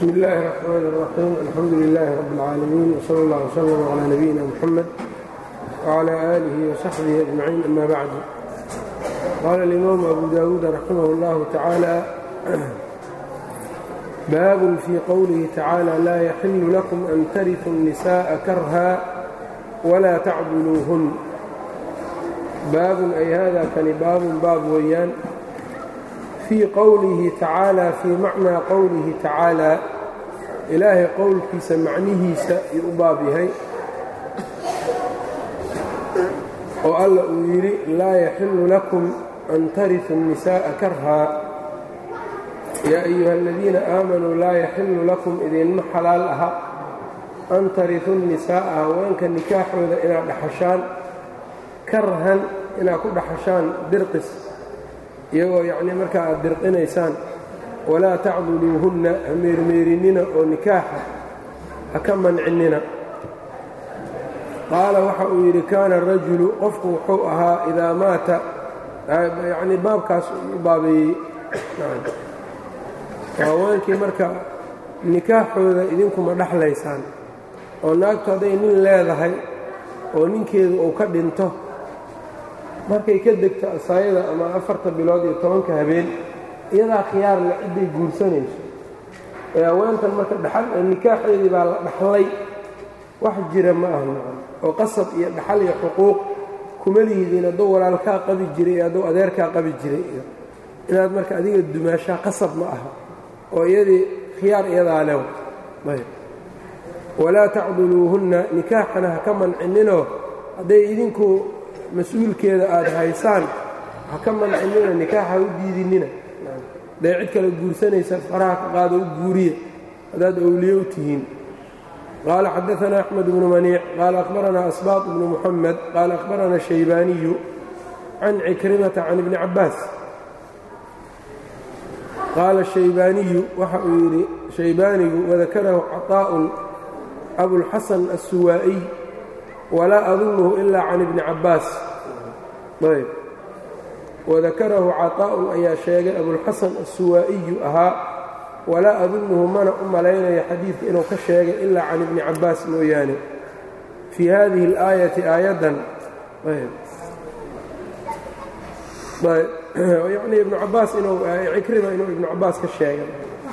bsm اllahi الرحmn الرaxيim alxamdu لlah rb اlcaalamiin wslى اllah وslm عlى nabiyina mxamed وعlى آlih وsaxbih أجmaciin ama bacd qaala اlimaamu abu dawuud raximah اllah tacaalى baabun fii qowlihi tacaalى laa yaxilu lakum an tariثu الnisaءa karha wla tacduluuhun baabun ay hada kani baabun baab weeyaan fii qowlihi tacaalى fii macnaa qowlihi tacaalى ilaahay qowlkiisa macnihiisa yuu u baab yahay oo alla uu yidhi laa yaxilu lakum an tariثu الnisaءa karhaa yaa ayuha aladiina aamanuu laa yaxilu lakum idinma xalaal aha an tariثu الnisaaءa haweenka nikaaxooda inaad dhaxashaan karhan inaad ku dhaxashaan dirqis iyagoo yacnii markaa aad dirqinaysaan walaa tacduluuhunna ha meermeerinnina oo nikaaxa ha ka mancinina qaala waxa uu yidhi kaana arajulu qofku wuxuu ahaa idaa maata yacnii baabkaas u baabeeyey haweenkii marka nikaaxooda idinkuma dhexlaysaan oo naagtu hadday nin leedahay oo ninkeedu uu ka dhinto markay ka degto asaayada ama afarta bilood iyo tobanka habeen iyadaa khiyaar le cidday guursanayso ee haweentan marka dhaxal nikaaxeedii baa la dhaxlay wax jira ma aha macam oo qasab iyo dhaxal iyo xuquuq kuma lihidiin hadduu walaalkaa qabi jiray iyo hadduu adeerkaa qabi jiray iyo inaad marka adiga dumaashaa qasab ma aha oo iyadii khiyaar iyadaa lew ayb walaa tacduluuhunna nikaaxana ha ka mancinninoo hadday idinku mas-uulkeeda aad haysaan ha ka mancinina nikaaxa u diidinina hadday cid kale guursanaysa faraha ka qaado u guuriya haddaad owliye u tihiin qaala xadaanaa axmed bnu maniic qaala akhbaranaa asbaaq bnu muxamed qaala akhbaranaa shaybaaniyu can cikrimata can ibni cabbaas qaala shaybaaniyu waxa uu yidhi shaybaanigu wadakarahu caطaa'un abulxasan assuwaa'iy walaa adunuhu ilaa can ibni cabbaas ayb wadakarahu caطaa'un ayaa sheegay abulxasan assuwaa'iyu ahaa walaa adunuhu mana u malaynaya xadiidka inuu ka sheegay ilaa can ibni cabbaas mooyaane fii hadihi اlaayati aayaddan yanii ibnu cabbaas inuu cikrima inuu ibnu cabbaas ka sheegay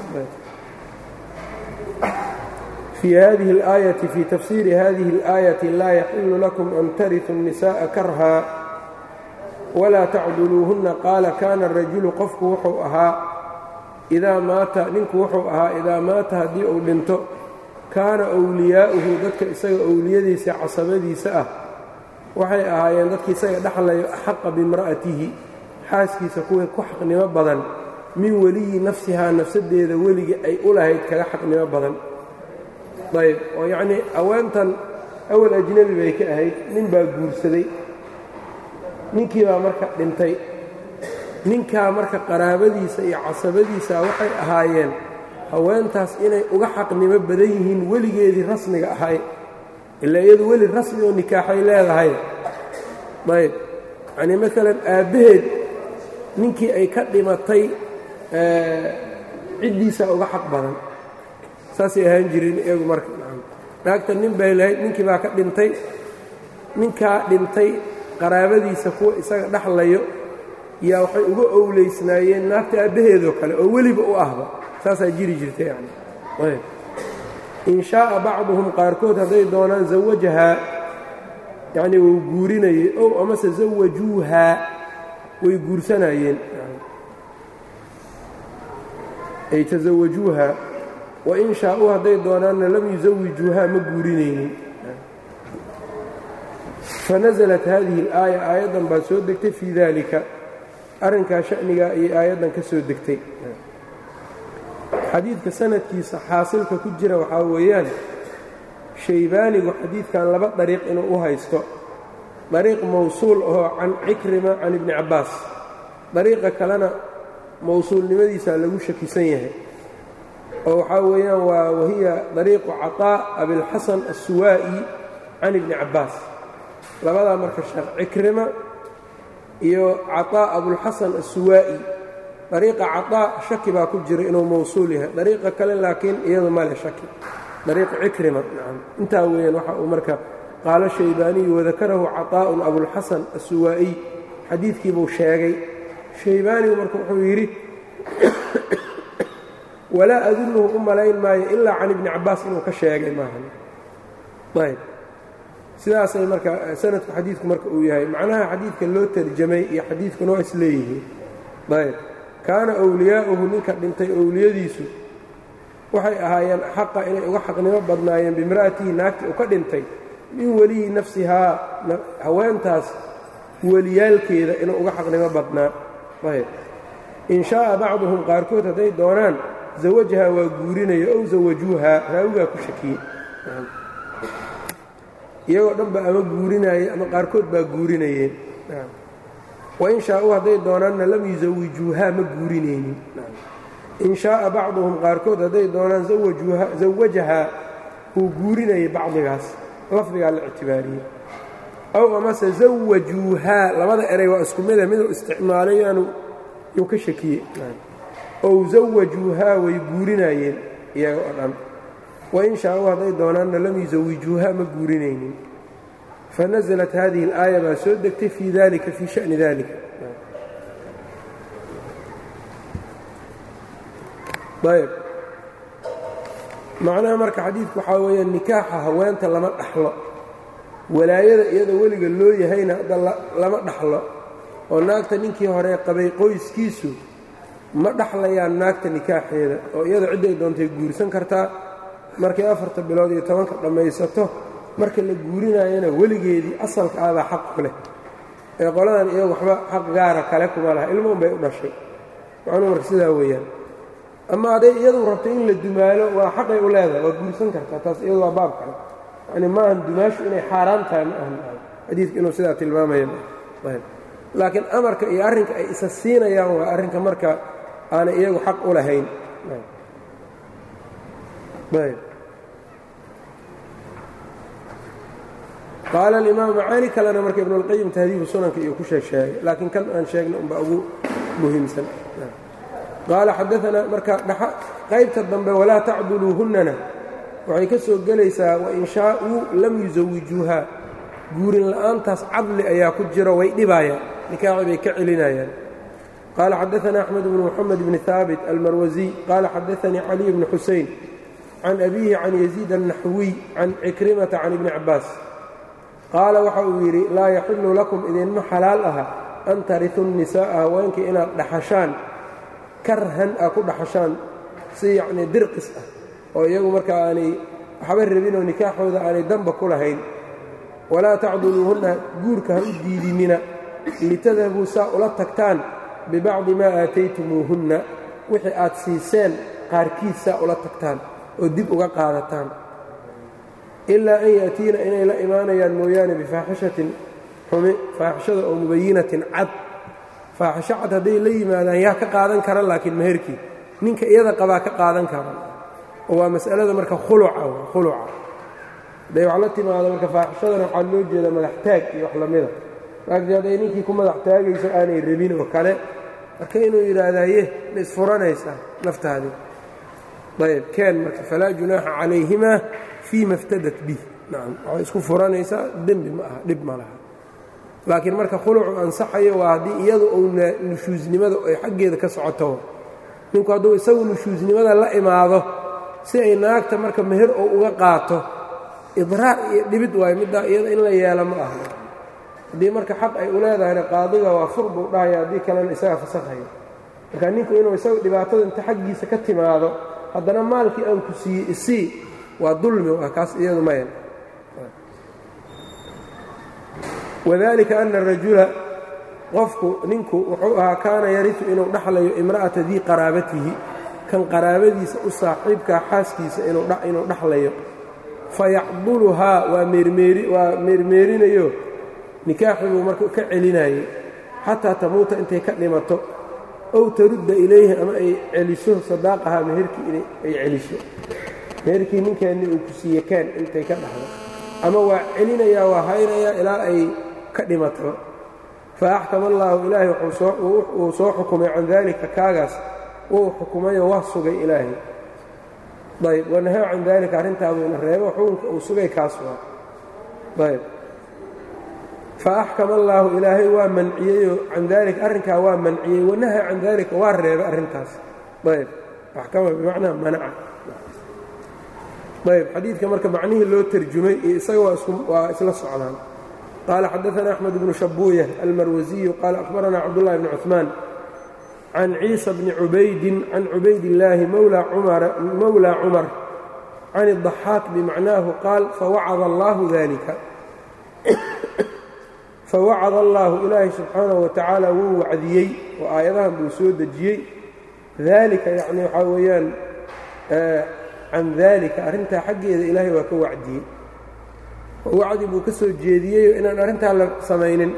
fii hadihi اlaayati fii tafsiiri hadihi اlaayati laa yaxilu lakum an tariثu الnisaءa karhaa walaa tacduluuhunna qaala kaana arajulu qofku wuxuu ahaa idaa maata ninku wuxuu ahaa idaa maata haddii uu dhinto kaana wliyaa'uhu dadka isaga owliyadiisa casabadiisa ah waxay ahaayeen dadki isaga dhexlayo axaqa bimra'atihi xaaskiisa kuwii ku xaqnimo badan min weliyi nafsihaa nafsadeeda weliga ay u lahayd kaga xaqnimo badan ayb oo yacnii haweentan awal ajnebi bay ka ahayd nin baa guursaday ninkii baa marka dhintay ninkaa marka qaraabadiisa iyo casabadiisa waxay ahaayeen haweentaas inay uga xaqnimo badan yihiin weligeedii rasmiga ahay ilaa iyadu weli rasmi oo nikaaxay leedahay ayb yacnii maalan aabbaheed ninkii ay ka dhimatay ciddiisaa uga xaq badan saasay ahaan jireen iyagu marka naagta nin bay lahayd ninkii baa ka dhintay ninkaa dhintay qaraabadiisa kuwa isaga dhexlayo yaa waxay uga owleysnaayeen naagta aabbaheedoo kale oo weliba u ahba saasaa jiri jirta yani in shaaa bacduhum qaarkood hadday doonaan zawajahaa yacnii wuu guurinayey ow amase zawajuuhaa way guursanayeen ay tasawajuuha wain shaa'uu hadday doonaanna lam yusawijuuhaa ma guurinaynin fanasalat haadihi alaaya aayaddan baa soo degtay fii daalika arrinkaa sha'nigaa ayay aayaddan ka soo degtay xadiidka sanadkiisa xaasilka ku jira waxaa weeyaan shaybaanigu xadiidkan laba dariiq inuu u haysto dariiq mawsuul ahoo can cikrima can ibni cabbaas dariiqa kalena mawsuulnimadiisaa lagu shakisan yahay oo waxaa weeyaan waa wahiya dariiqu caطaa abilxasan assuwaa'i can ibni cabbaas labadaa marka sheekh cikrima iyo caطaa abulxasan assuwaa'i dariiqa caطaa shaki baa ku jira inuu mawsuul yahay dariiqa kale laakiin iyadu male shaki dariiqa cikrima nacam intaa weeyaan waxa uu marka qaalo shaybaaniyu wadakarahu caطaa'un abulxasan assuwaa'iy xadiidkiibuu sheegay shaybaanigu marka wuxuu yidhi walaa adunuhu u malayn maayo ilaa can ibni cabbaas inuu ka sheegay maahan ayb sidaasay marka sanadku xadiidku marka uu yahay macnaha xadiidka loo tarjamay iyo xadiidkuna waa isleeyihiin ayb kaana owliyaa'uhu ninka dhintay owliyadiisu waxay ahaayeen xaqa inay uga xaqnimo badnaayeen bimra'atihi naagtii u ka dhintay min weliyi nafsihaa haweentaas weliyaalkeeda inuu uga xaqnimo badnaa ayb in shaaa bacduhum qaarkood hadday doonaan zawajahaa waa guurinaya ow zawajuuhaa raawigaa ku shakiyey iyagoo dhanba ama guurinaayey ama qaarkood baa guurinayeen wain shaauu hadday doonaanna lam yusawijuuhaa ma guurinaynin in shaaa bacduhum qaarkood hadday doonaan zawajahaa uu guurinayay bacdigaas lafdigaa la ictibaariyey ow amase zawajuuhaa labada eray waa isku mida miduu isticmaalay yaanu yuu ka shakiyey ow zawajuuhaa way guurinaayeen iyaga oo dhan wain shaauu hadday doonaanna lam yusawijuuhaa ma guurinaynin fanaزlat hadihi اlaaya baa soo degtay fii dalika fii shani dalika ayb macnaha marka xadiidku waxaa weeya nikaaxa haweenta lama dhaxlo walaayada iyada weliga loo yahayna hadda lama dhaxlo oo naagta ninkii hore qabay qoyskiisu ma dhaxlayaan naagta nikaaxeeda oo iyada cidday doontay guursan kartaa markay afarta bilood iyo tobanka dhammaysato marka la guurinaayana weligeedii asalka ahbaa xaq ku leh ee qoladan iyagu waxba xaq gaara kale kuma laha ilmo unbay u dhashay macnuu marka sidaa weeyaan ama hadday iyadu rabto in la dumaalo waa xaqay u leedahay waa guursan kartaa taas iyadu waa baab kale yani maahan dumaashu inay xaaraan tahay ma ahan xadiidku inuu sidaa tilmaamaya laakiin amarka iyo arrinka ay isa siinayaan waa arrinka marka aanay iyagu xaq u lahayn qaala alimaam macaani kalena marka ibnuاlqayim tahdiibu sunanka iyo ku sheegsheegay laakiin kan aan sheegna unba ugu muhiimsan qaala xadaanaa marka qaybta dambe walaa tacduluuhunnana waxay ka soo gelaysaa wain shaauu lam yusawijuuhaa guurin la'aantaas cadli ayaa ku jiro way dhibaayaan nikaaxi bay ka celinayaan qaala xadaanaa axmed bnu moxamed bni haabit almarwasiy qaala xadaanii caliy bni xusein can abiihi can yaziid annaxwiy can cikrimata can ibni cabbaas qaala waxa uu yidhi laa yaxilu lakum idinma xalaal aha an taritu nisaa'a haweenkii inaad dhaxashaan karhan aa ku dhaxashaan si yacnii dirqis ah oo iyagu marka aanay waxba rabinoo nikaaxooda aanay damba ku lahayn walaa tacduluuhunna guurka ha u diidinina litadhabuu saa ula tagtaan bibacdi maa aataytumuuhunna wixii aad siiseen qaarkiis saa ula tagtaan oo dib uga qaadataan ilaa an ya'tiina inay la imaanayaan mooyaane bifaaxishatin xumi faaxishada oo mubayinatin cad faaxisho cad hadday la yimaadaan yaa ka qaadan kara laakiin meherkii ninka iyada qabaa ka qaadan kara oo waa mas'alada marka khuluca khuluca hadday wax la timaado marka faaxishadana waxaa loo jeeda madax taag iyo wax lamida laakiin hadday ninkii ku madax taagayso aanay rabin oo kale marka inuu yidhaahdaye ma isfuranaysaa naftaadii ayb keen marka falaa junaaxa calayhimaa fii ma iftadat bih nacam waxay isku furanaysaa dembi ma aha dhib ma laha laakiin marka khulucu ansaxayo waa haddii iyadu uu nushuusnimada ay xaggeeda ka socoto ninku hadduu isagu nushuusnimada la imaado si ay naagta marka meher oo uga qaato idraar iyo dhibid waayo middaa iyada in la yeelo ma aha haddii marka xaq ay u leedahayna qaadiga waa fur buu dhahaya haddii kalena isaga fasakhayo marka ninku inuu isagu dhibaatada inta xaggiisa ka timaado haddana maalkii aan ku siiyey isii waa dulmi waa kaas iyadu maya wadalika ana arajula qofku ninku wuxuu ahaa kaana yarisu inuu dhaxlayo imra'ata dii qaraabatihi kan qaraabadiisa u saaxiibkaa xaaskiisa inuu dhaxlayo fayacduluhaa waa waa meermeerinayo nikaaxibuu marka ka celinayay xataa tamuuta intay ka dhimato ow tarudda ilayhi ama ay celiso sadaaqahaa meherkii ay celiso meherkii ninkeenni uu ku siiye keen intay ka dhaxdo ama waa celinayaa waa haynayaa ilaa ay ka dhimato faaxkama allaahu ilaahay uu soo xukumay can daalika kaagaas wuu xukumayoo waa sugay ilaahay ayb wanahaa can daalika arrintaabuyna reebo xukunka uu sugay kaas waa ayb faaxkama allaahu ilaahay waa manciyeyoo can daalika arrinkaa waa manciyey wanahaa can daalika waa reebay arrintaas ayb axkama bimacnaa manaca ayb xadiidka marka macnihii loo terjumay iyo isaga waa isla socdaan qaala xadaثna أxmed bnu shabuuya almarwasiyu qaala akhbarana cabdullahi bni cuثmaan can ciisa bni cubaydin can cubayd illaahi mowlى cumar can الضaxaaq bimacnaahu qaal fawacada allahu dalika fawacada allaahu ilaahi subxaanaه wa tacaala wuu wacdiyey oo aayadahan buu soo dejiyey dalika yacni waxaa weeyaan can daalika arrintaa xaggeeda ilaahay waa ka wacdiyey oo wacdi buu ka soo jeediyeyo inaan arrintaa la samaynin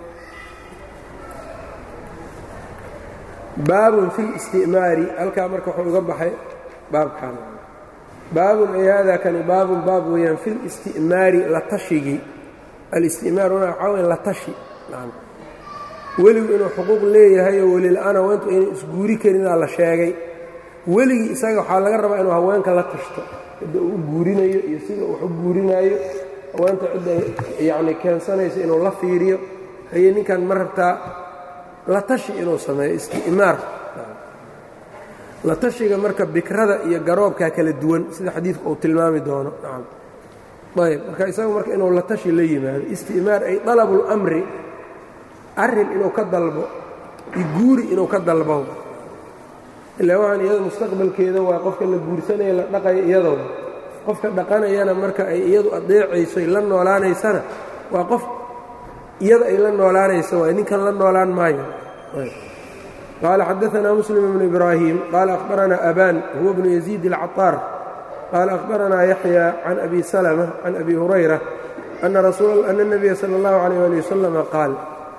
baabun fi listi'maari halkaa marka wuxuu uga baxay baabkan baabun ay haadaa kani baabun baab weeyaan fi listi'maari la tashigii alisti'maar una waxaa weya la tashi weligu inuu xuquuq leeyahay oo welila-ana haweentu aynan isguuri karinaa la sheegay weligii isaga waxaa laga rabaa inuu haweenka la tashto cidda uu u guurinayo iyo sida wax u guurinaayo haweenta cidda yacni keensanayso inuu la fiiriyo haye ninkan ma rabtaa la tashi inuu sameeyo isti'maar la tashiga marka bikrada iyo garoobkaa kala duwan sida xadiidku uu tilmaami doono nacam ayb marka isagu marka inuu la tashi la yimaado isti'maar ay dalabulmri arrin inuu ka dalbo iyo guuri inuu ka dalbo ilaa waxaan iyada mustaqbalkeeda waa qofka la guursanaya la dhaqaya iyadoo qofka dhaqanayana marka ay iyadu adeecaysoy la noolaanaysana waa qof iyada ay la noolaanayso waay ninkan la noolaan maayo qaala xadaanaa muslim bnu ibraahim qaala akhbaranaa abaan huwa bnu yaziid alcaطaar qaala akhbaranaa yaxya can abi salma can abi hurayra ana الnabiya salى اllahu عalيh ali wasalama qaal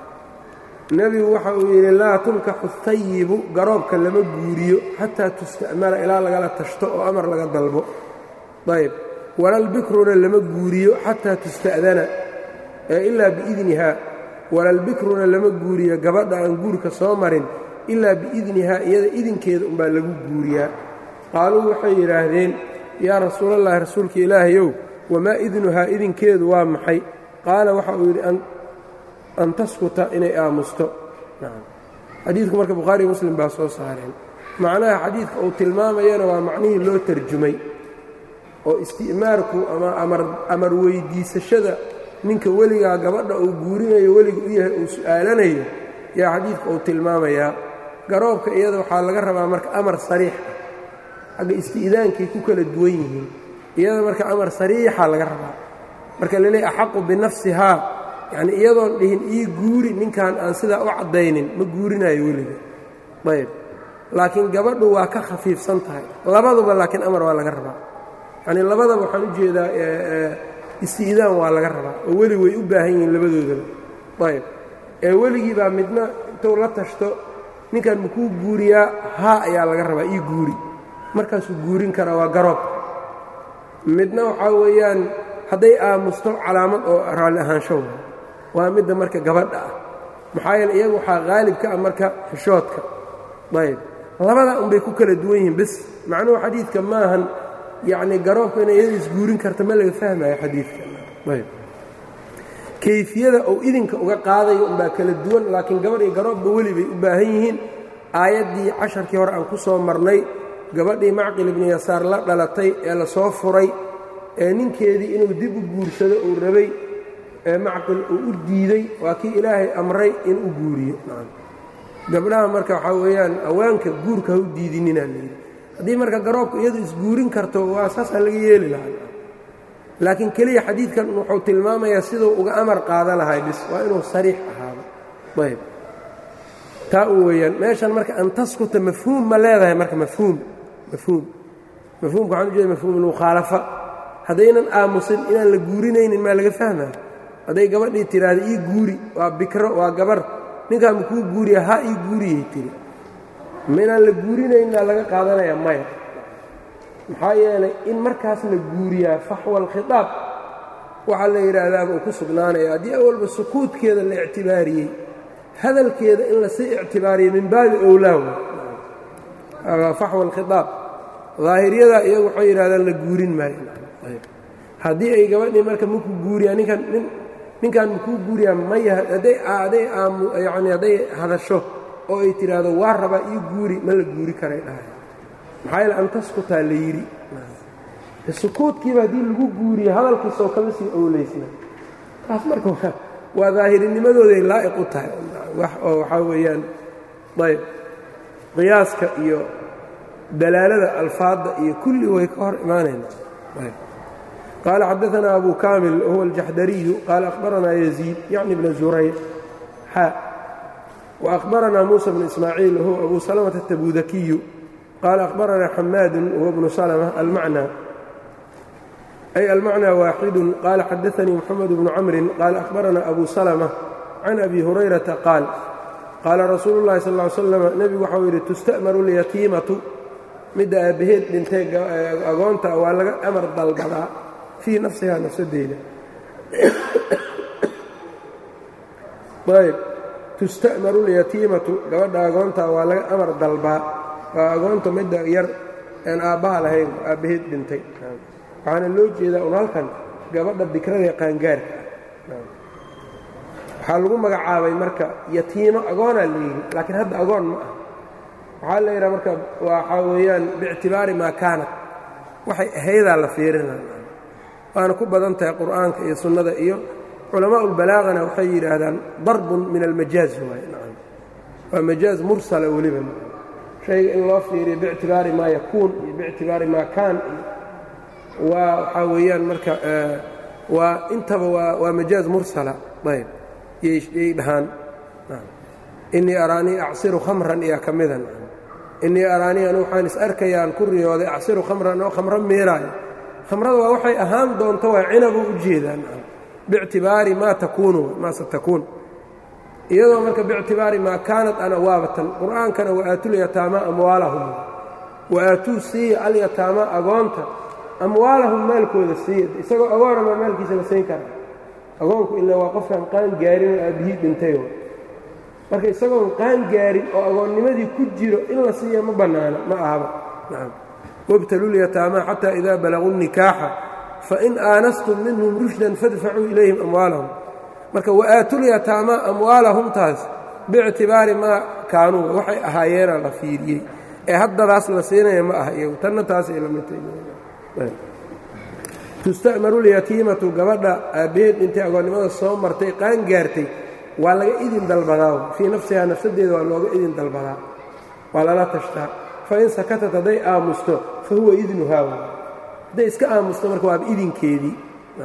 nebigu waxa uu yidhi laa tunkaxu hayibu garoobka lama guuriyo xataa tusta'mala ilaa lagala tashto oo amar laga dalbo ayb walalbikruna lama guuriyo xataa tusta'dana ilaa biidnihaa walalbikruna lama guuriyo gabadha aan guurka soo marin ilaa biidnihaa iyada idinkeeda umbaa lagu guuriyaa qaaluu waxay yidhaahdeen yaa rasuulallahi rasuulka ilaahayow wamaa idnuhaa idinkeedu waa maxay qaala waxa uu yidhi an taskuta inay aamusto xadiidku marka bukhaariy muslim baa soo saareen macnaha xadiidka uu tilmaamayana waa macnihii loo tarjumay oo isti'maarku ama amar weyddiisashada ninka weligaa gabadha uu guurinayo weliga u yahay uu su'aalanayo yaa xadiidka uu tilmaamayaa garoobka iyada waxaa laga rabaa marka amar sariix ah xagga isti'daankay ku kala duwan yihiin iyada marka amar sariixa laga rabaa marka laleey axaqu binafsihaa yacni iyadoon dhihin ii guuri ninkan aan sidaa u caddaynin ma guurinayo weliga ayb laakiin gabadhu waa ka khafiifsan tahay labaduba laakiin amar waa laga rabaa yacnii labadaba waxaan u jeedaa isti'daan waa laga rabaa oo weli way u baahan yihiin labadoodaba ayb ee weligii baa midna intuu la tashto ninkan makuu guuriyaa haa ayaa laga rabaa ii guuri markaasuu guurin karaa waa garoob midna waxaa weeyaan hadday aamusto calaamad oo raalli ahaansho waa midda marka gabadha ah maxaa yeele iyagu waxaa qaalib ka ah marka xishoodka ayb labadaa unbay ku kala duwan yihiin bes macnuhu xadiidka maahan yacnii garoobka inay iyada isguurin karta ma laga fahmayo xadiidka ayb kayfiyada uu idinka uga qaadayo unbaa kala duwan laakiin gabadh iyo garoobba weli bay u baahan yihiin aayaddii casharkii hore aan ku soo marnay gabadhii macqil ibnu yasaar la dhalatay ee la soo furay ee ninkeedii inuu dib u guursado uu rabay ee macqil uu u diiday waa kii ilaahay amray in u guuriyo gabdhaha marka waxaa weeyaan awaanka guurka ha u diidinina layidhi haddii marka garoobka iyadu isguurin karto waa saasaa laga yeeli lahaa laakiin keliya xadiidkan wuxuu tilmaamayaa siduu uga amar qaadan lahay bis waa inuu sariix ahaado ayb taa u weeyaan meeshan marka an taskuta mafhuum ma leedahay marka mafhuum mafhuum mafhuumka waxaan u jeeda mafhuumulmukhaalafa haddaynan aamusin inaan la guurinaynin maa laga fahmaya hadday gabadhii tidhaahda ii guuri waa bikro waa gabar ninkaa makuu guuriya ha ii guuriyay tiri ma inaan la guurinayninaa laga qaadanaya maya maxaa yeelay in markaas la guuriyaa faxwa alkhitaab waxaa la yidhaahdaaba uu ku sugnaanaya haddii awalba sukuudkeeda la ictibaariyey hadalkeeda in lasii ictibaariyo min baabi owlaa faxwa alkhitaab daahiryadaa iyagu waxay yidhahdaan la guurin maayo haddii ay gabadhii marka maku guuriyaa ninkan ninkan makuu guuriyaa maya hadday hadday aamu yacni hadday hadasho oo ay tidhaahdo waa rabaa ii guuri ma la guuri karay dhahay maxaa yaele an taskutaa la yidhi sukuudkiiba haddii lagu guuriyo hadalkiisoo kama sii owleysna taas marka waa daahirinimadooday laa'iq u tahay wax oo waxaa weeyaan ayb qiyaaska iyo dalaalada alfaadda iyo kulli way ka hor imaanayna qaala xadaanaa abu kaamil wahuwa aljaxdariyu qaala akhbaranaa yaziid yacni bna zurayr xa وأخبرنا موسى بن إسماعيل وهو أبو سلمة التبوذكي قال أخبرنا حماد وهو ابن سلمة المعنى أي المعنى واحد قال حدثني محمد بن عمرو قال أخبرنا أبو سلمة عن أبي هريرة قال قال رsuuل اللhi صلى اه علي وسلم nebigu waxau yidhi تustأmر اليatiimaةu midda aabbaheed dhintay agoonta waa laga amar dalbadaa fii nafsihaa nafsadeeda ayb tusta'maru اlyatiimatu gabadha agoonta waa laga amar dalbaa waa agoonta midda yar aan aabbaha lahayn aabbaheed dhintay waxaana loo jeedaa un halkan gabadha bikrada qaangaarka waxaa lagu magacaabay marka yatiimo agoonaa la yidhi laakiin hadda agoon ma ah waxaa la yidhaha marka waxaa weeyaan biictibaari maa kaanat waxay ahaydaa la fiirina waana ku badan tahay qur'aanka iyo sunnada iyo culamaء اlbalaagana waxay yidhaahdaan darbun min almajaaz waay waa majaaz mursala weliba shayga in loo fiiriyo biictibaari maa yakuun iyo biictibaari maa kaan waa waxaa weeyaan marka waa intaba waa majaaz mursala ayb yay dhahaan inii araanii acsiru khamran iyaa ka mida inii araanii anu waxaan is arkayaan ku riyooday acsiru khamran oo khamro miiraayo khamrada waa waxay ahaan doonto waa cinabuu u jeedaan biictibaari maa takuunu maa satakuun iyadoo marka biictibaari maa kaanat ana waabatan qur'aankana waaaatulyataamaa amwaalahum waaatuu siiya alyataamaa agoonta amwaalahum maalkooda siiya isagoo agoona maa maalkiisa la siin kara agoonku ilaa waa qofkaan qaan gaarin oo aabbihii dhintay marka isagoon qaan gaarin oo agoonnimadii ku jiro in la siiya ma bannaana ma ahaba wabtalulyataamaa xataa idaa balaguu nikaaxa fain aanastum minhum rushdan fadfacuu ilayhim amwaalahum marka waaatulyataamaa amwaalahumtaas biictibaari maa kaanuu waxay ahaayeena la fiiriyey ee haddadaas la siinaya ma aha iyagu tanna taasay la midtay tusta'maru lyatiimatu gabadha aabbaheed intay agoonnimada soo martay qaan gaartay waa laga idin dalbadaa fii nafsihaa nafsadeeda waa looga idin dalbadaa waa lala tashtaa fain sakatat hadday aamusto fa huwa idnuhaa hadday iska aamusto marka waaba idinkeedii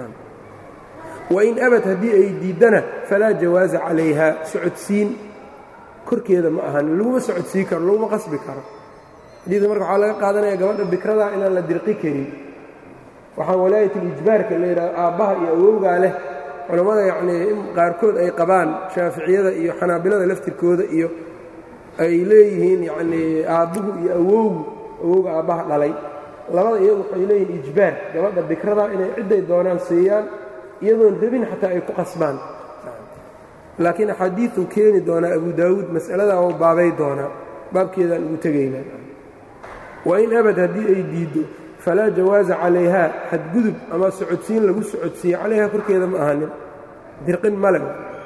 wain abad haddii ay diiddana falaa jawaaza calayha socodsiin korkeeda ma ahan laguma socodsiin karo laguma qasbi karo xadiidka marka waxaa laga qaadanaya gabadha bikradaa inaan la dirqi karin waxaa walaayatul-ijbaarka la yidhahdo aabbaha iyo awowgaa leh culammada yacnii in qaarkood ay qabaan shaaficiyada iyo xanaabilada laftirkooda iyo ay leeyihiin yacnii aabbuhu iyo awowgu awowga aabbaha dhalay labada iyagu waxay leeyihiin ijbaar gabadha bikradaa inay cidday doonaan siiyaan iyadoon rabin xataa ay ku qasbaan laakiin axaadiiuu keeni doonaa abu daawuud mas'aladaa oo baabay doonaa baabkeedaan ugu tegaynaa wain abad haddii ay diiddo falaa jawaaza calayhaa xadgudub ama socodsiin lagu socodsiiye calayhaa korkeeda ma ahanin dirqin male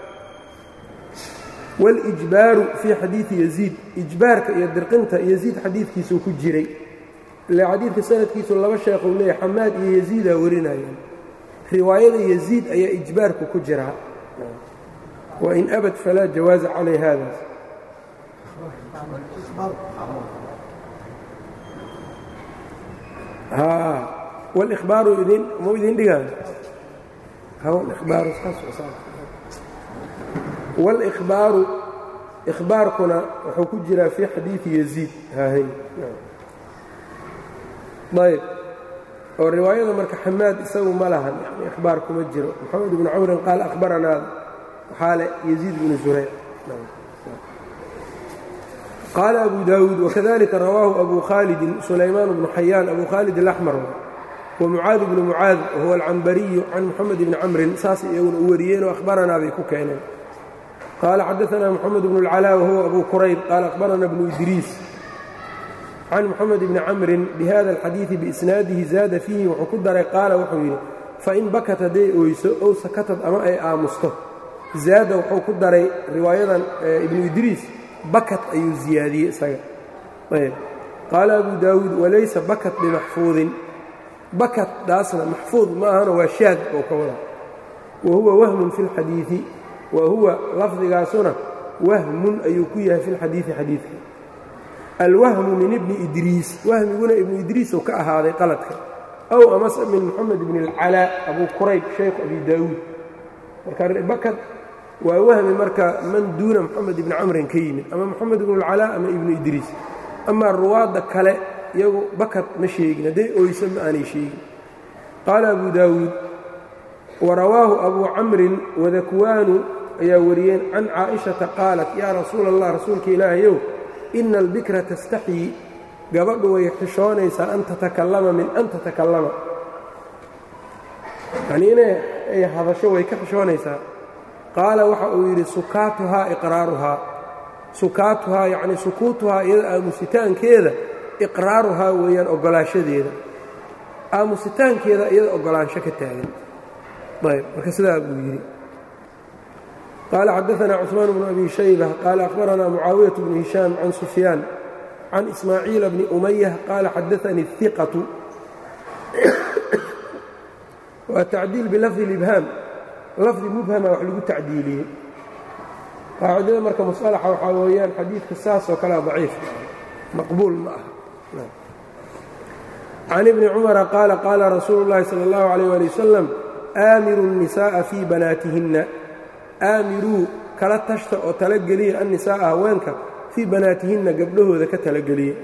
waاlijbaaru fii xadiidi yaziid ijbaarka iyo dirqinta yaziid xadiidkiisuu ku jiray ile xadiidka sanadkiisu laba sheekhuu leeyahy xamaad iyo yaziidaa warinayaan riwaayada yaziid ayaa ijbaarku ku jiraa wain abad falaa jawaaza calay haadaas wlbaaru idin mau idin dhigaan wاlإkhbaaru ikhbaarkuna wuxuu ku jiraa fii xadiidi yaziid haahay ayb oo riwaayada marka xamaad isagu ma lahan yani ikhbaar kuma jiro moxamed ibnu camrin qaal akhbaranaada waxaa le yaziid bnu zurayc qaala abu daawuud wakadalika rawaahu abu khaalidin sulaymaan bnu xayaan abu khaalid alaxmar wamucaad bnu mucaad wahuwa alcambariyu can moxamed ibni camrin saasay iyaguna u wariyeen oo akhbaranaa bay ku keeneen qaala xadaثna mxamed bn اlclaa wahuwa abu qurayb qaala akhbarana bnu idriis can mxamed bni camrin bihada اlxadiiثi biisnaadihi zaada fiihi wuxuu ku daray qaala wuxuu yidhi fain bakat hadday oyso ow sakatad ama ay aamusto zaada wuxuu ku daray riwaayadan ibnu idriis bakat ayuu ziyaadiyey isaga ayb qaala abu daawuud walaysa bakat bimaxfuudin bakat daasna maxfuud ma ahano waa shaad oo ka wada wa huwa wahmun fi اlxadiiثi wa huwa lafdigaasuna wahmun ayuu ku yahay fi lxadiiثi xadiidka alwahmu min ibni idriis wahmiguna ibnu idriis oo ka ahaaday qaladka aw amase min moxamed bn اlcalaa abu qurayb shaykhu abi daawuud marka bakad waa wahmi marka man duuna moxamed ibni camrin ka yimid ama moxamed ibn اlcalaa ama ibnu idriis amaa ruwaadda kale iyagu bakad ma sheegin hadday oyso ma aanay sheegin qaala abu daawuud warawaahu abu camrin wadakwaanu ayaa wariyeen can caaئiشhaةa qaalat yaa rasuula الlah rasuulka ilaahayow ina albikra tastaxyii gabadhu way xishoonaysaa an tatakallama min an tatakallama yanii inay ay hadasho way ka xishoonaysaa qaala waxa uu yidhi sukaatuhaa iqraaruhaa sukaatuhaa yacnii sukuutuhaa iyada aamusitaankeeda iqraaruhaa weeyaan oggolaanshadeeda aamusitaankeeda iyada oggolaansho ka taagan ayb marka sidaa buu yidhi qaala xadaثna cثmaan bnu abi shayba qaala akhbarana mucaawiyaة bnu hishaam can sufyaan can ismaaciila bni umayah qaala xadaanii الiqatu waa tacdiil bilafdi اlibhaam lafdi mubhama wax lagu tacdiiliyey qaacidada marka musalaxa waxaa weeyaan xadiidka saasoo kalea daciif maqbuul ma aha can ibni cumara qaala qaala rasuulu اllahi salى اllahu عalيh ali wasalam aamiru الnisaaءa fii banaatihinna aamiruu kala tashta oo talageliya annisaa'a haweenka fii banaatihinna gabdhahooda ka talageliya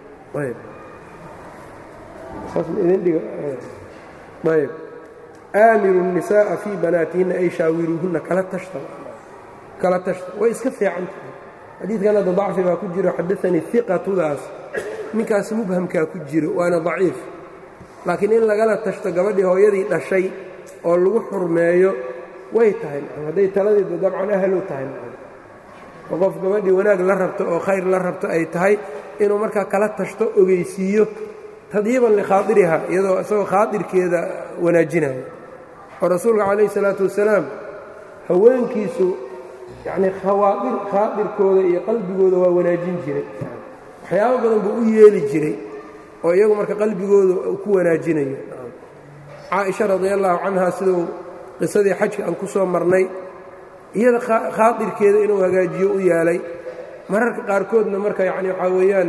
ayb aamiru الnisaaءa fii banaatihinna ay shaawiruuhunna kala tashta kala tashta way iska fiican tahay xadiidkan hadda dacfi baa ku jiro xadaanii iqatudaas ninkaas mubhamkaa ku jiro waana daciif laakiin in lagala tashto gabadhii hooyadii dhashay oo lagu xurmeeyo way tahay hadday taladeeda dabcan ahlu tahay oo qof gabadhii wanaag la rabto oo khayr la rabto ay tahay inuu markaa kala tashto ogeysiiyo tadyiiban likhaadiriha iyadoo isagoo khaadirkeeda wanaajinayo oo rasuulka calayhi salaatu wasalaam haweenkiisu yacnii khawaadir khaadirkooda iyo qalbigooda waa wanaajin jiray waxyaabo badan buu u yeeli jiray oo iyagu marka qalbigooda uu ku wanaajinayo caaisha radi allahu canha siduu qisadii xajka aan ku soo marnay iyada khaadirkeeda inuu hagaajiyo u yeelay mararka qaarkoodna marka yacni waxaa weeyaan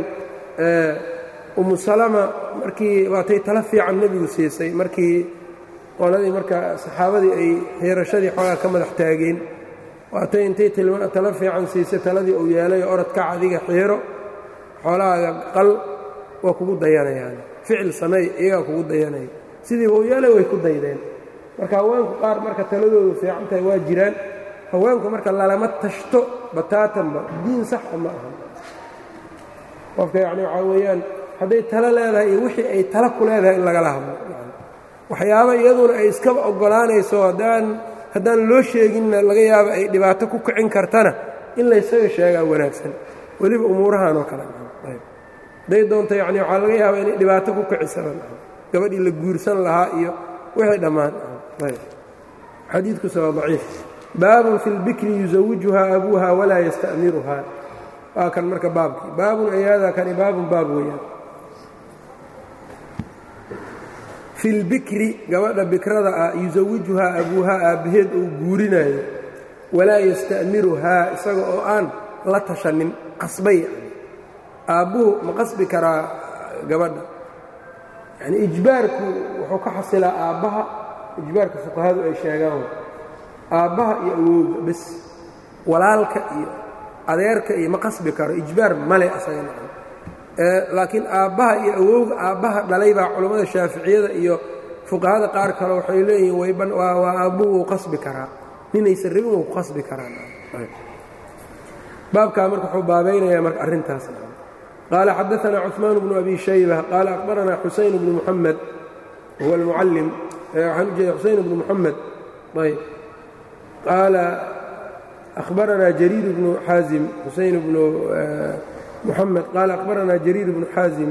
umu salama markii waatay tala fiican nebigu siisay markii qoladii marka saxaabadii ay xiirashadii xoogaa ka madax taageen waatay intay tala fiican siisay taladii uu yeelay oo orodkac adiga xiiro xoolahaaga qal waa kugu dayanayaan ficil sameey iyagaa kugu dayanaya sidiiba uu yeelay way ku daydeen marka haweenku qaar marka taladoodu fiican tahay waa jiraan haweenku marka lalama tashto bataatanba diin saxa ma aha qofka yacni waxaa weeyaan hadday talo leedahay iyo wixii ay talo ku leedahay in lagala hadlo waxyaaba iyaduna ay iskaba oggolaanayso haddaan haddaan loo sheeginna laga yaabo ay dhibaato ku kicin kartana in laysaga sheegaa wanaagsan weliba umuurahan oo kale hadday doonto yacni waxaa laga yaaba inay dhibaato ku kicisaba gabadhii la guursan lahaa iyo wixii dhammaan xadiidkusa waa daciif baabun fi lbikri yusawijuhaa abuuha walaa yasta'miruhaa waa kan marka baabkii baabun ayaada kani baabun baab weeyaan fi lbikri gabadha bikrada ah yusawijuhaa abuuhaa aabbaheed uu guurinayo walaa yasta'miruhaa isaga oo aan la tashanin qasbay aabbuhu ma qasbi karaa gabadha yani ijbaarku wuxuu ka xasilaa aabbaha ijbaarka fuqahadu ay sheegaan aabbaha iyo awowga bes walaalka iyo adeerka iyo ma qasbi karo ijbaar male asagana laakiin aabbaha iyo awowga aabbaha dhalay baa culammada shaaficiyada iyo fuqahada qaar kale waxay leeyihiin waa aabbuhu wuu qasbi karaa ninaysan rabin wuu ku qasbi karaa baabkaa marka wuxuu baabaynayaa marka arrintaas qaala xadaثna cثmaan bnu abi shayba qaala akhbarana xusayn bnu muxamed huwa اlmucallim waxaan u jeeda xusayn bnu muxamed ayb qaala أخبرنا جرير بن xاaزم xuseين بن محمد قال أخبرنا جرير بن xاaزم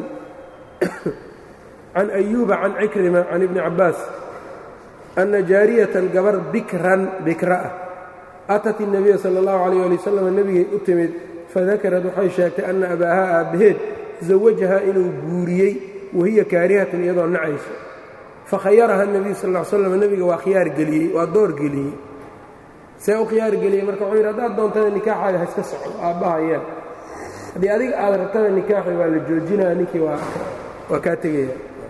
عن أيوب عن عكرمة عن ابن عباس أن جاaرية gabr bikran bikra ah أتت النبي صلى الله عليه لي وسلم nebigay u timid fadakarad waxay sheegtay أna abaahaa aabbaheed زawajahaa inuu guuriyey wahiya kaarihatun iyadoo nacayso fakhayaraha النبiyu sal اه slam nebiga waa khiyaar geliyey waa door geliyey see u khiyaar geliyey marka wuxuu yidhi haddaad doontana nikaaxaaga ha iska socdo aabbaha yeel haddii adiga aad rabtana nikaaxi waa la joojinaya ninkii waa kaa tegaya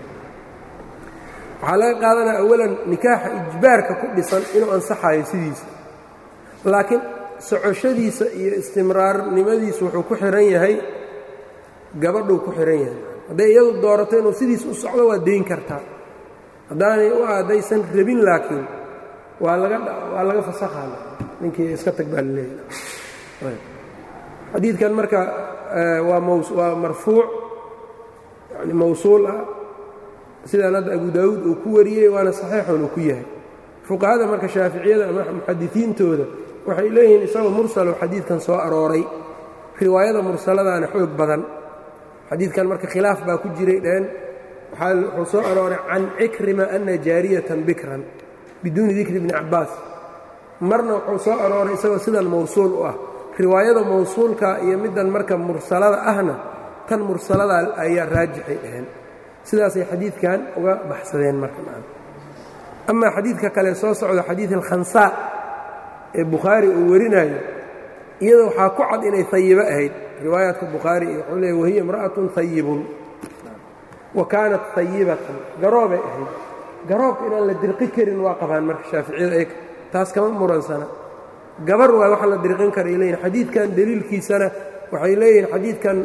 waxaa laga qaadanaya awalan nikaaxa ijbaarka ku dhisan inuu ansaxayo sidiisa laakiin socoshadiisa iyo istimraarnimadiisu wuxuu ku xihan yahay gabadhuu ku xihan yahay hadday iyadu doorato inuu sidiisa u socdo waa dayn kartaa haddaanay u haddaysan rabin laakiin waa laga waa laga fasakhaa ninkii iska tag baa laleeyahay xadiidkan marka waa maws waa marfuuc yani mawsuul ah sidaan hadda abu daawuud uu ku wariyey waana saxiixun uu ku yahay fuqahada marka shaaficiyada ama muxadisiintooda waxay leeyihiin isagoo mursalo xadiidkan soo arooray riwaayada mursaladaana xoog badan xadiidkan marka khilaaf baa ku jiray dheen wuxuu soo arooray can cikrima ana jaariyatan bikran biduuni dikri bni cabbaas marna wuxuu soo arooray isagoo sidan mawsuul u ah riwaayada mawsuulka iyo middan marka mursalada ahna tan mursalada ayaa raajixay dhaheen sidaasay xadiidkan uga baxsadeen marka amaa xadiidka kale soo socda xadiid alkhansaa ee bukhaari uu warinayo iyada waxaa ku cad inay hayibo ahayd riwaayaadka bukhaari iyo wuxuu leey wahiya imra'atun hayibun wa kaanat hayibatan garoobay ahayd garoobka inaan la dirqi karin waa qabaan marka shaaficiyada eeg taas kama muransana gabar waay waxa la dirqin karay leeyihin xadiidkan deliilkiisana waxay leeyihiin xadiidkan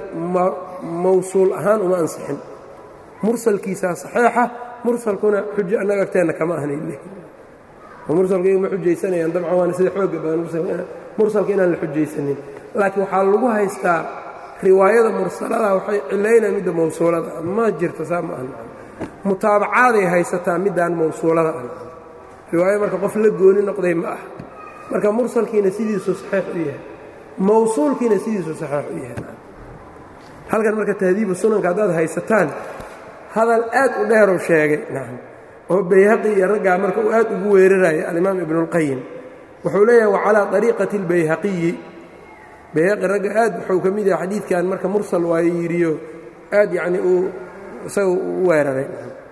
mawsuul ahaan uma ansixin mursalkiisaa saxeixa mursalkuna xujo annaga agteenna kama ahnay leeyihin mursalka iyagu ma xujaysanayaan dabcan waana sida xooga badan mursalka inaan la xujaysanin laakiin waxaa lagu haystaa riwaayada mursalada waxay cilaynaa midda mawsuulada ma jirto saa ma aha mutaabacaaday haysataa middaan mawsuulada ah riwaaya marka qof la gooni noqday ma ah marka mursalkiina sidiisu saxiix u yahay mawsuulkiina sidiisu saxiix u yahay halkan marka tahdiibu sunanka haddaad haysataan hadal aad u dheeruu sheegay nacam oo bayhaqi iyo raggaa marka uu aad ugu weeraraya alimaam ibnuاlqayim wuxuu leeyahay wacalaa طariiqati اlbayhaqiyi bayhaqi ragga aad wuxuu ka mid yahay xadiidkan marka mursal waayo yidhiyo aad yacni uu isaga u weeraray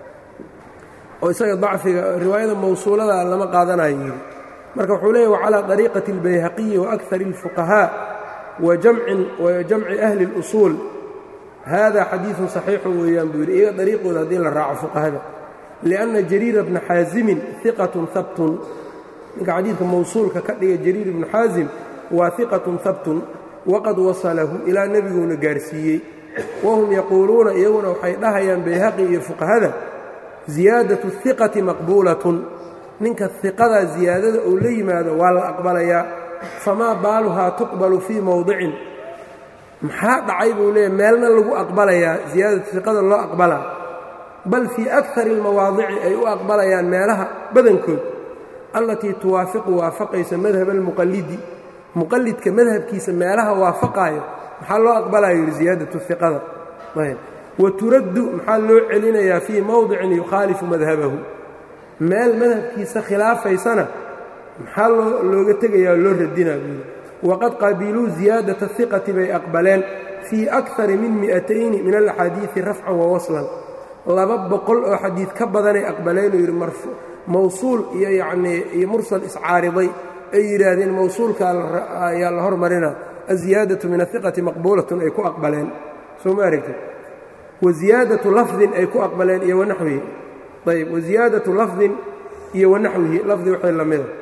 oo isaga dacfiga riwaayada mawsuulada lama qaadanayo yidhi marka wuxuu leeyahy wacalىa طariiqati اlbayhaqiyi waأkar الfuqahاء wa jamci ahli اlusuul hada xadiiثun صaxiixu weeyaan buu yidhi iyaga dariiqooda haddii la raaco fuqahada liأnna jariira bna xaasimin iqatun habtun ninka xadiidka mawsuulka ka dhiga jariir ibnu xaasim waa iqatun habtun waqad wasalahu ilaa nebiguuna gaarsiiyey wahum yaquuluuna iyaguna waxay dhahayaan bayhaqi iyo fuqahada ziyaadaةu الiqati maqbuulatun ninka iqadaa ziyaadada uu la yimaado waa la aqbalayaa famaa baaluhaa tuqbalu fii mowdicin maxaa dhacay buu leeyahy meelna lagu aqbalayaa ziyaadatu iqada loo aqbalaa bal fii akari اlmawaadici ay u aqbalayaan meelaha badankood allatii tuwaafiqu waafaqaysa madhaba almuqallidi muqallidka madhabkiisa meelaha waafaqaayo maxaa loo aqbalaya yidhi ziyaadatu iqada wa turaddu maxaa loo celinayaa fii mowdicin yukhaalifu madhabahu meel madhabkiisa khilaafaysana maxaa looga tegayaa oo loo radinaa buuli waqad qabiluu ziyaadata iqati bay aqbaleen fii akari min mi'atayni min alaxaadiidi rafcan wa waslan laba boqol oo xadiid ka badanay aqbaleen uu yidhi mawsuul iyo yacnii iyo mursal iscaariday ay yidhaahdeen mawsuulka ayaa la hormarina aziyaadatu min aiqati maqbuulatun ay ku aqbaleen soo ma aragtid wa ziyaadatu lafdin ay ku aqbaleen iyo wanaxwihi ayb waziyaadatu lafdin iyo wanaxwihi lafdi waxay la mida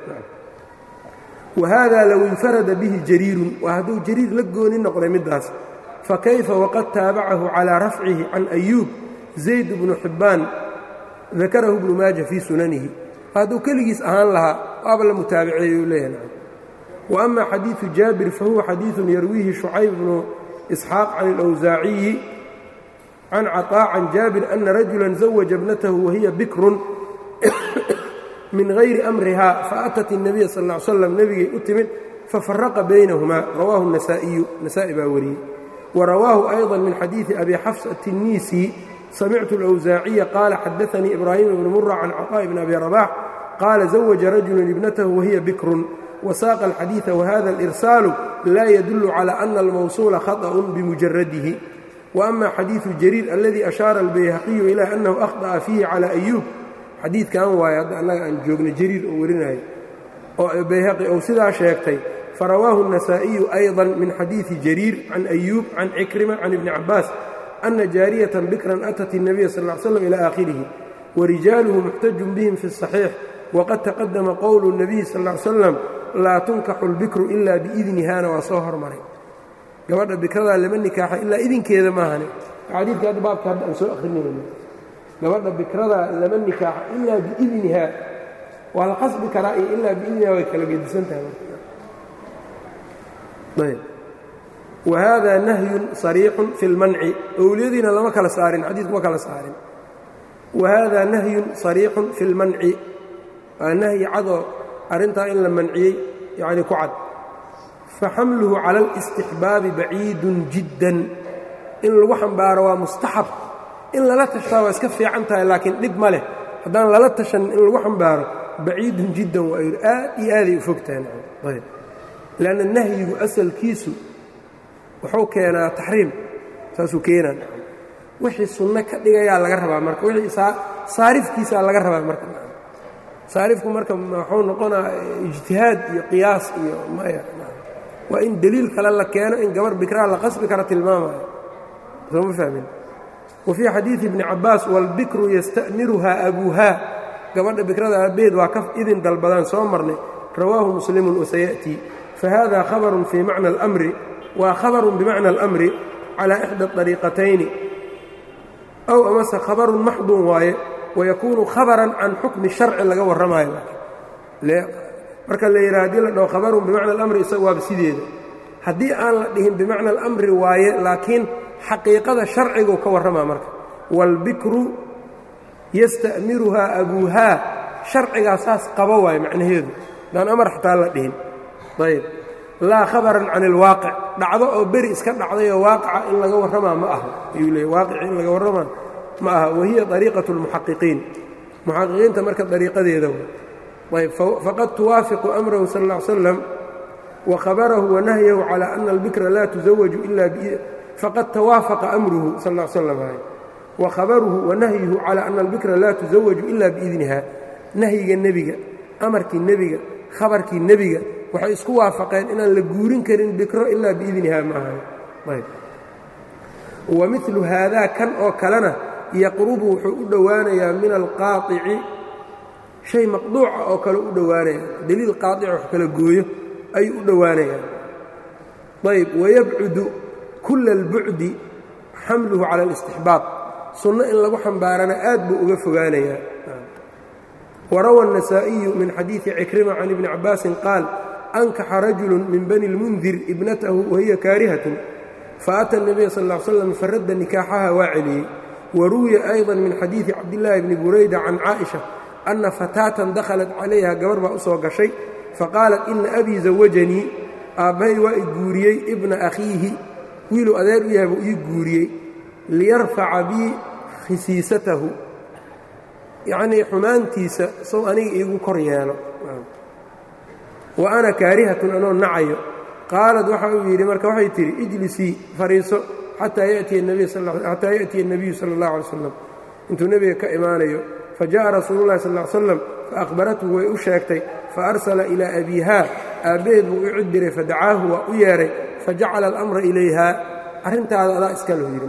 wahada low infarada bihi jariirun waa hadduu jariir la gooni noqday middaas fakayfa waqad taabacahu calaa rafcihi can ayuub zayd bnu xibbaan dakarahu ibnu maaja fii sunanihi hadduu keligiis ahaan lahaa waaba la mutaabiceeyey uu leeyahay wa ama xadiidu jaabir fahuwa xadiidun yarwiihi shucayb bnu isxaaq can alawsaaciyi can caطaa can jaabir ana rajula zawaja ibnatahu wahiya bikrun min hayri amriha faatat الnabiya sal ا ly slam nebigay u timid fafaraqa baynahumaa rawaahu النasaaئiyu nasa'i baa wariyey warawaahu أيضا min xadiiثi abi xafs التinisi samictu الأwsaaciya qaala xadaثanii ibraahiim ibn mura can caطاء bn abi رabax qaala زawaja rajulu ibnatahu wahiya bikrun wasaaqa الxadiiثa wahada الإrsaalu laa yadul calى أna اlmawsuula khaطأ bimujaradihi وأma xadiiثu jariir aladii ashaara الbayhaqiyu ilى أnnahu أkhطأa fiihi calى أyuub xadiidkan waaye hadda annaga aan joogna jariir oo warinayo oo bayhaqi ou sidaa sheegtay farawaahu النasaaئiyu أيضا min xadiiثi jariir can أyuub can cikrima can ibni cabaas أna jaariyatan bikran atat الnabiya sal ا ly slam ilى aakhirihi warijaaluhu muxtajun bihim fi الصaxiix waqad taqadama qowlu الnabiyi sal ا ly slam laa tunkaxu اlbikru ila biidnihana waa soo hormaray gabadha bikradaa lama nikaaxa ilaa idinkeeda maahane xadiidka hadda baabka hadda aan soo akhrinayno gabadha bikradaa lama nikaaxa ilaa biidnihaa waa la qasbi karaa iyo ilaa biidnihaa way kala gedisan tahay ayb wa haadaa nahyun sariixun fi اlmanci owliyadiina lama kala saarin xadiidku ma kala saarin wa haadaa nahyun sariixun fi اlmanci waa nahyi cadoo arrintaa in la manciyey yacni ku cad faxamluhu cala alistixbaabi baciidun jiddan in lagu xambaaro waa mustaxab in lala tashtaa waa iska fiican tahay laakiin dhib ma leh haddaan lala tashanin in lagu xambaaro baciidun jiddan waa yidhi aad iyo aaday u fog tahay ayb leanna nahyigu asalkiisu wuxuu keenaa taxriim saasuu keenaa wixii sunno ka dhigayaa laga rabaa marka wixii saarifkiisaa laga rabaa marka saarifku marka waxuu noqonaa ijtihaad iyo qiyaas iyo maya waa in deliil kale la keeno in gabar bikraa la qasbi kara tilmaamayo sooma fahmin wa fii xadiidi ibni cabbaas waalbikru yasta'miruhaa abuuhaa gabadha bikrada aabbeed waa ka idin dalbadaan soo marnay rawaahu muslimun wasayaأtii fahada khabarun fii macna اlamri waa khabarun bimacna اlamri calaa ixda طariiqatayni ow amase khabarun maxdun waaye wayakuunu khabaran can xukmi sharci laga warramaayo marka la yidhaha hadii la dhaho khabarun bimacna alamri isaga waaba sideeda haddii aan la dhihin bimacna alamri waaye laakiin xaqiiqada sharcigu ka warramaa marka waalbikru yasta'miruhaa abuuhaa sharcigaa saas qaba waaye macnaheedu daan amar xataa la dhihin ayb laa khabaran can ilwaaqic dhacdo oo beri iska dhacdayoo waaqica in laga warramaa ma aha ayuu leeyay waaqici in laga warramaa ma aha wahiya ariiqaة اlmuxaqiqiin muxaqiqiinta marka ariiqadeeda ayb faqad tuwaafiqu amrahu sal ا ly slam wakhabarahu wanahyahu calى ana اlbikra laa tuzawaju ila faqad tawaafaqa amruhu sal ا slam wakhabaruhu wanahyuhu calى ana اlbikra laa tuzawaju ila biidniha nahyiga nebiga amarkii nebiga khabarkii nebiga waxay isku waafaqeen inaan la guurin karin bikro ilaa biidniha ma ahay ayb wamilu haadaa kan oo kalena yaqrubu wuxuu u dhowaanayaa min alqaaطici shay maqduuca oo kale u dhowaanaya deliil qaaطica wax kala gooyo ayuu u dhowaanayaa ayb wayabcudu kula اlbucdi xamluhu cala اlاstixbaab sunno in lagu xambaarana aad buu uga fogaanayaa warawa النasaaئiyu min xadiiثi cikrima can ibni cabaasin qaal ankaxa rajulu min bani اlmundir ibnatahu wahiya kaarihatun faأtى النabiya sal اه slam faradda nikaaxaha waa celiyey waruwiya أyضا min xadiiثi cabdillaahi bni burayda can caaئiشha أna fataatan dakhalat calayha gabar baa u soo gashay faqaalat ina abii zawajanii aabbahay waa i guuriyey ibna akhiihi wiiluu adeer u yahay buu ii guuriyey liyarfaca bii khisiisatahu yacnii xumaantiisa sow aniga iigu kor yeelo wa ana kaarihatun anoo nacayo qaalad waxa uu yidhi marka waxay tidhi ijlisii fariiso xataa yatiya الnabiyu salى اllah alay slam intuu nebiga ka imaanayo fajaءa rasuulu اllahi sal ly slam faأkhbarathu way u sheegtay faarsala ilaa abiihaa aabbaheed buu u cid diray fadacaahu waa u yeedhay fajacala اlamra ilayha arrintaada adaa iskalo yidhi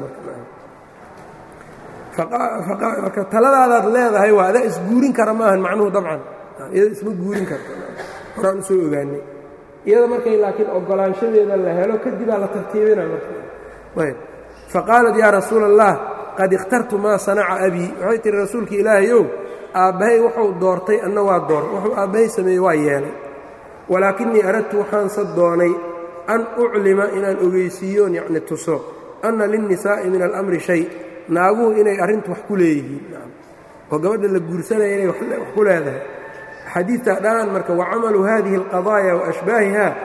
marka taladaadaad leedahay waa adaa isguurin kara maahan macnuhu dabcan iyada isma guurin karto horaan u soo ogaanay iyada markay laakiin ogolaanshadeeda la helo kadibaa la tartiibina marayb faqaalat yaa rasuula allah qad ikhtartu maa sanaca abii waxay tihi rasuulka ilaahayow aabbahay wuxuu doortay anna waa door wuxuu aabbahay sameeyey waa yeelay walaakinnii aradtu waxaanse doonay an uclima inaan ogeysiiyoon yacni tuso anna linnisaa'i min alamri shay naaguhu inay arrintu wax ku leeyihiin oo gabadha la guursanaya inay wax ku leedahay xadiidtaa dhaan marka wacamalu hadihi alqadaaya wa ashbaahiha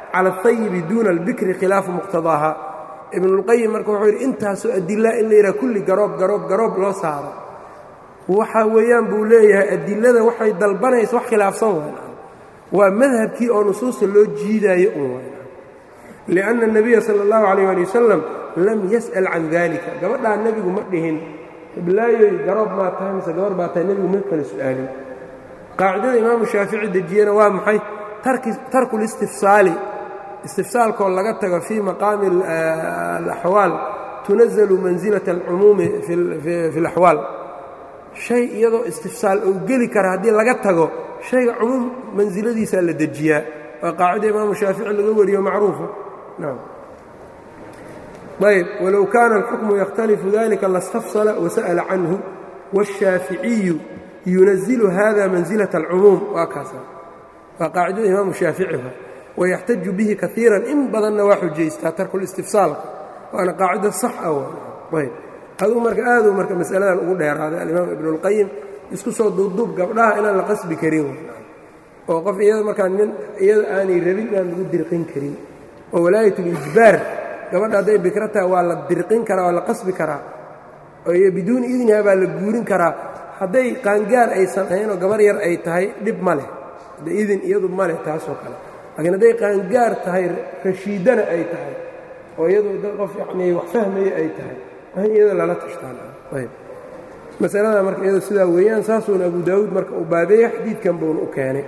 cala ahayibi duuna albikri khilaafu muqtadaaha ibnulqayim marka wuxuu yidhi intaasoo adilaa in la yidhaha kulli garoob garoob garoob loo saaro waxa weeyaan buu leeyahay adilada waxay dalbanaysa wax khilaafsan wayn waa madhabkii oo nusuusta loo jiidaayo un wayn lianna الnabiya sala اllahu calayh ali wasalam lam yas'al can dalika gabadhaa nebigu ma dhihin hiblaayoy garoob maa tahay mise gabar baa tahay nebigu ma kala su'aalin qaacidada imaamu shaafici dejiyena waa maxay tarku listifsaali istifsaalkoo laga tago fii maqaami alaxwaal tunazalu mansilaة alcumuumi fi اlaxwaal shay iyadoo istifsaal ou geli kara haddii laga tago shayga cumuum mansiladiisaa la dejiyaa waa qaacida imaamu shaafici laga wariyo macruufa nam ayb walow kaana alxukmu yakhtalifu dalika lastafsala wasa'ala canhu wاshaaficiyu yunazilu hada mansilaة alcumuum waa kaasa waa qaacidada imaamu shaaficiha wayaxtaju bihi kaiiran in badanna waa xujaystaa tarkulistifsaalka waana qaacida sax ah ayb aduu marka aaduu marka masaladan ugu dheeraaday alimaam ibnuاlqayim isku soo duubduub gabdhaha inaan la qasbi karin oo qof iyada markaa nin iyada aanay rabin inaan lagu dirqin karin oo walaayatulijbaar gabadha hadday bikro tahay waa la dirqin karaa waa la qasbi karaa oo biduuni idniha baa la guurin karaa hadday qaangaar aysan ahaynoo gabar yar ay tahay dhib ma leh de idin iyadu ma leh taasoo kale laakiin hadday qaangaar tahay rashiidana ay tahay oo iyadu dad qof yacnii wax fahmaya ay tahay in iyada lala tashtaanayb masalada marka iyado sidaa weeyaan saasuuna abu daawuud marka uu baabeeya xadiidkan buuna u keenay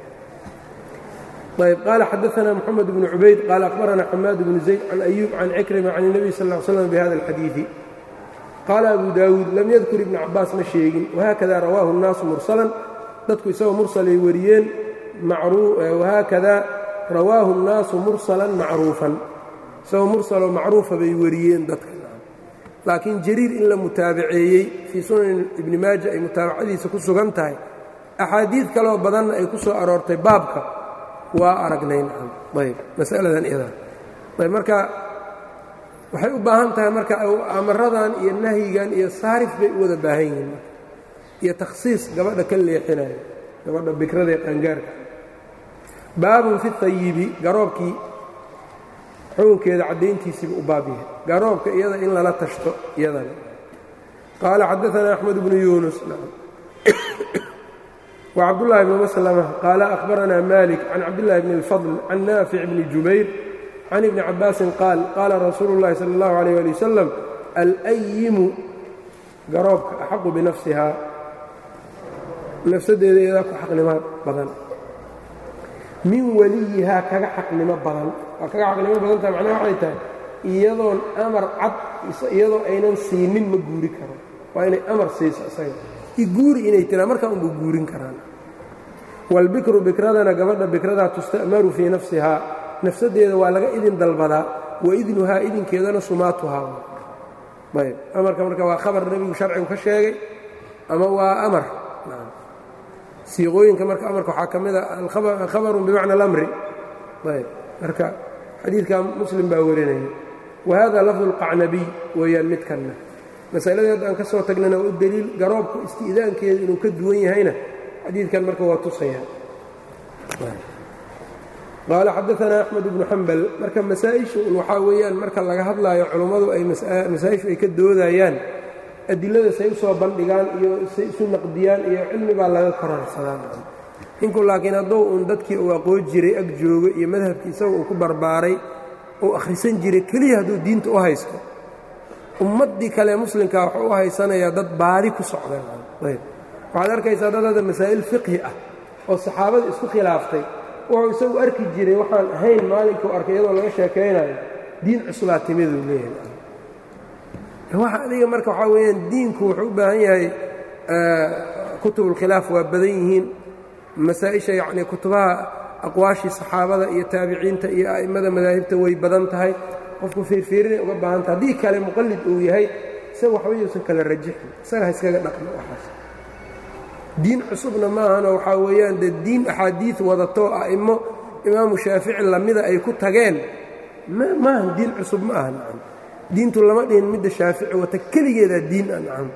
ayb qaala xadaثna moxamed bnu cubayd qaala akhbarana xamaad bnu zayd can ayuub can cikrima can الnabiy sal ا l slam bihada اlxadiiثi qaala abu daawuud lam yadkur ibnu cabaas ma sheegin wahaakada rawaahu الnaasu mursalan dadku isagoo mursalay wariyeen wahaakada rawaahu الnaasu mursalan macruufan isagoo mursaloo macruufa bay wariyeen dadka laakiin jariir in la mutaabaceeyey fii sunan ibni maaja ay mutaabacadiisa ku sugan tahay axaadiid kaloo badanna ay ku soo aroortay baabka waa aragnay ayb masaladan iyadaa ayb marka waxay u baahan tahay marka amaradan iyo nahyigan iyo saarif bay u wada baahan yihiin iyo takhsiis gabadha ka leexinayo gabadha bikrada ee qaangaarka baabun fi tayibi garoobkii xukunkeeda caddayntiisiiba u baab yahay garoobka iyada in lala tashto iyadana qaala xadaثna أxmed bnu yunus وcabdالlahi bn mslmة qaala أhbarana malik can cabdالlahi bn الfضل can naafic bni jubayr can ibni cabaasin qaal qaala rasuulu الlahi salى الlahu عalيه alي wsلم alأyimu garoobka axaqu binafsihaa nafsadeeda iyadaa ku xaqnimo badan min waliyihaa kaga xaqnimo badan waa kaga xaqnimo badantaha macnaha waxay tahay iyadoon amar cad iyadoo aynan siinin ma guuri karo waa inay amar siiso isaga iguuri inay tiraa markaa unba guurin karaan waalbikru bikradana gabadha bikradaa tusta'maru fii nafsihaa nafsadeeda waa laga idin dalbadaa wa idnuhaa idinkeedana sumaatuhaa ayb amarka marka waa khabar nebigu sharcigu ka sheegay ama waa amar siiqooyinka marka amarka waxaa ka mida khabarun bimacna alamri ayb marka xadiidka muslim baa warinaya wahada lafdu اlqacnabiy weeyaan midkanna masaladeed aan ka soo tagnana waa u deliil garoobka isti'daankeeda inuu ka duwan yahayna xadiidkan marka waa tusaya qaala xadaثna axmed bnu xambal marka masaa-ishu waxaa weeyaan marka laga hadlaayo culummadu ay masaa-ishu ay ka doodayaan adilada say u soo bandhigaan iyo say isu naqdiyaan iyo cilmi baa laga korarsadaan ninku laakiin hadduu uun dadkii uu aqoon jiray ag joogo iyo madhabkii isaga uu ku barbaaray uu akhrisan jiray keliya hadduu diinta u haysto ummaddii kale muslimkaa wuxuu u haysanayaa dad baadi ku socda ayb waxaad arkaysaa dad hadda masaa'il fiqhi ah oo saxaabada isku khilaaftay wuxuu isagu arki jiray waxaan ahayn maalinkuu arkay iyadoo laga sheekaynayo diin cuslaa timiduu leeyahay waxa adiga marka waxaa weeyaan diinku wuxuu u baahan yahay kutubulkhilaaf waa badan yihiin masaa-isha yacnii kutubaha aqwaashii saxaabada iyo taabiciinta iyo a'immada madaahibta way badan tahay qofku fiirfiirinay uga baahan tahay haddii kale muqallid uu yahay isaga waxba yuusan kala rajixin isaga ha iskaga dhaqmo waxaas diin cusubna maahano waxaa weeyaan dee diin axaadiid wadatoo a'immo imaamu shaafici lamida ay ku tageen maahan diin cusub ma aha nacam diintu lama dhihin midda shaafici wata keligeedaa diin a nacam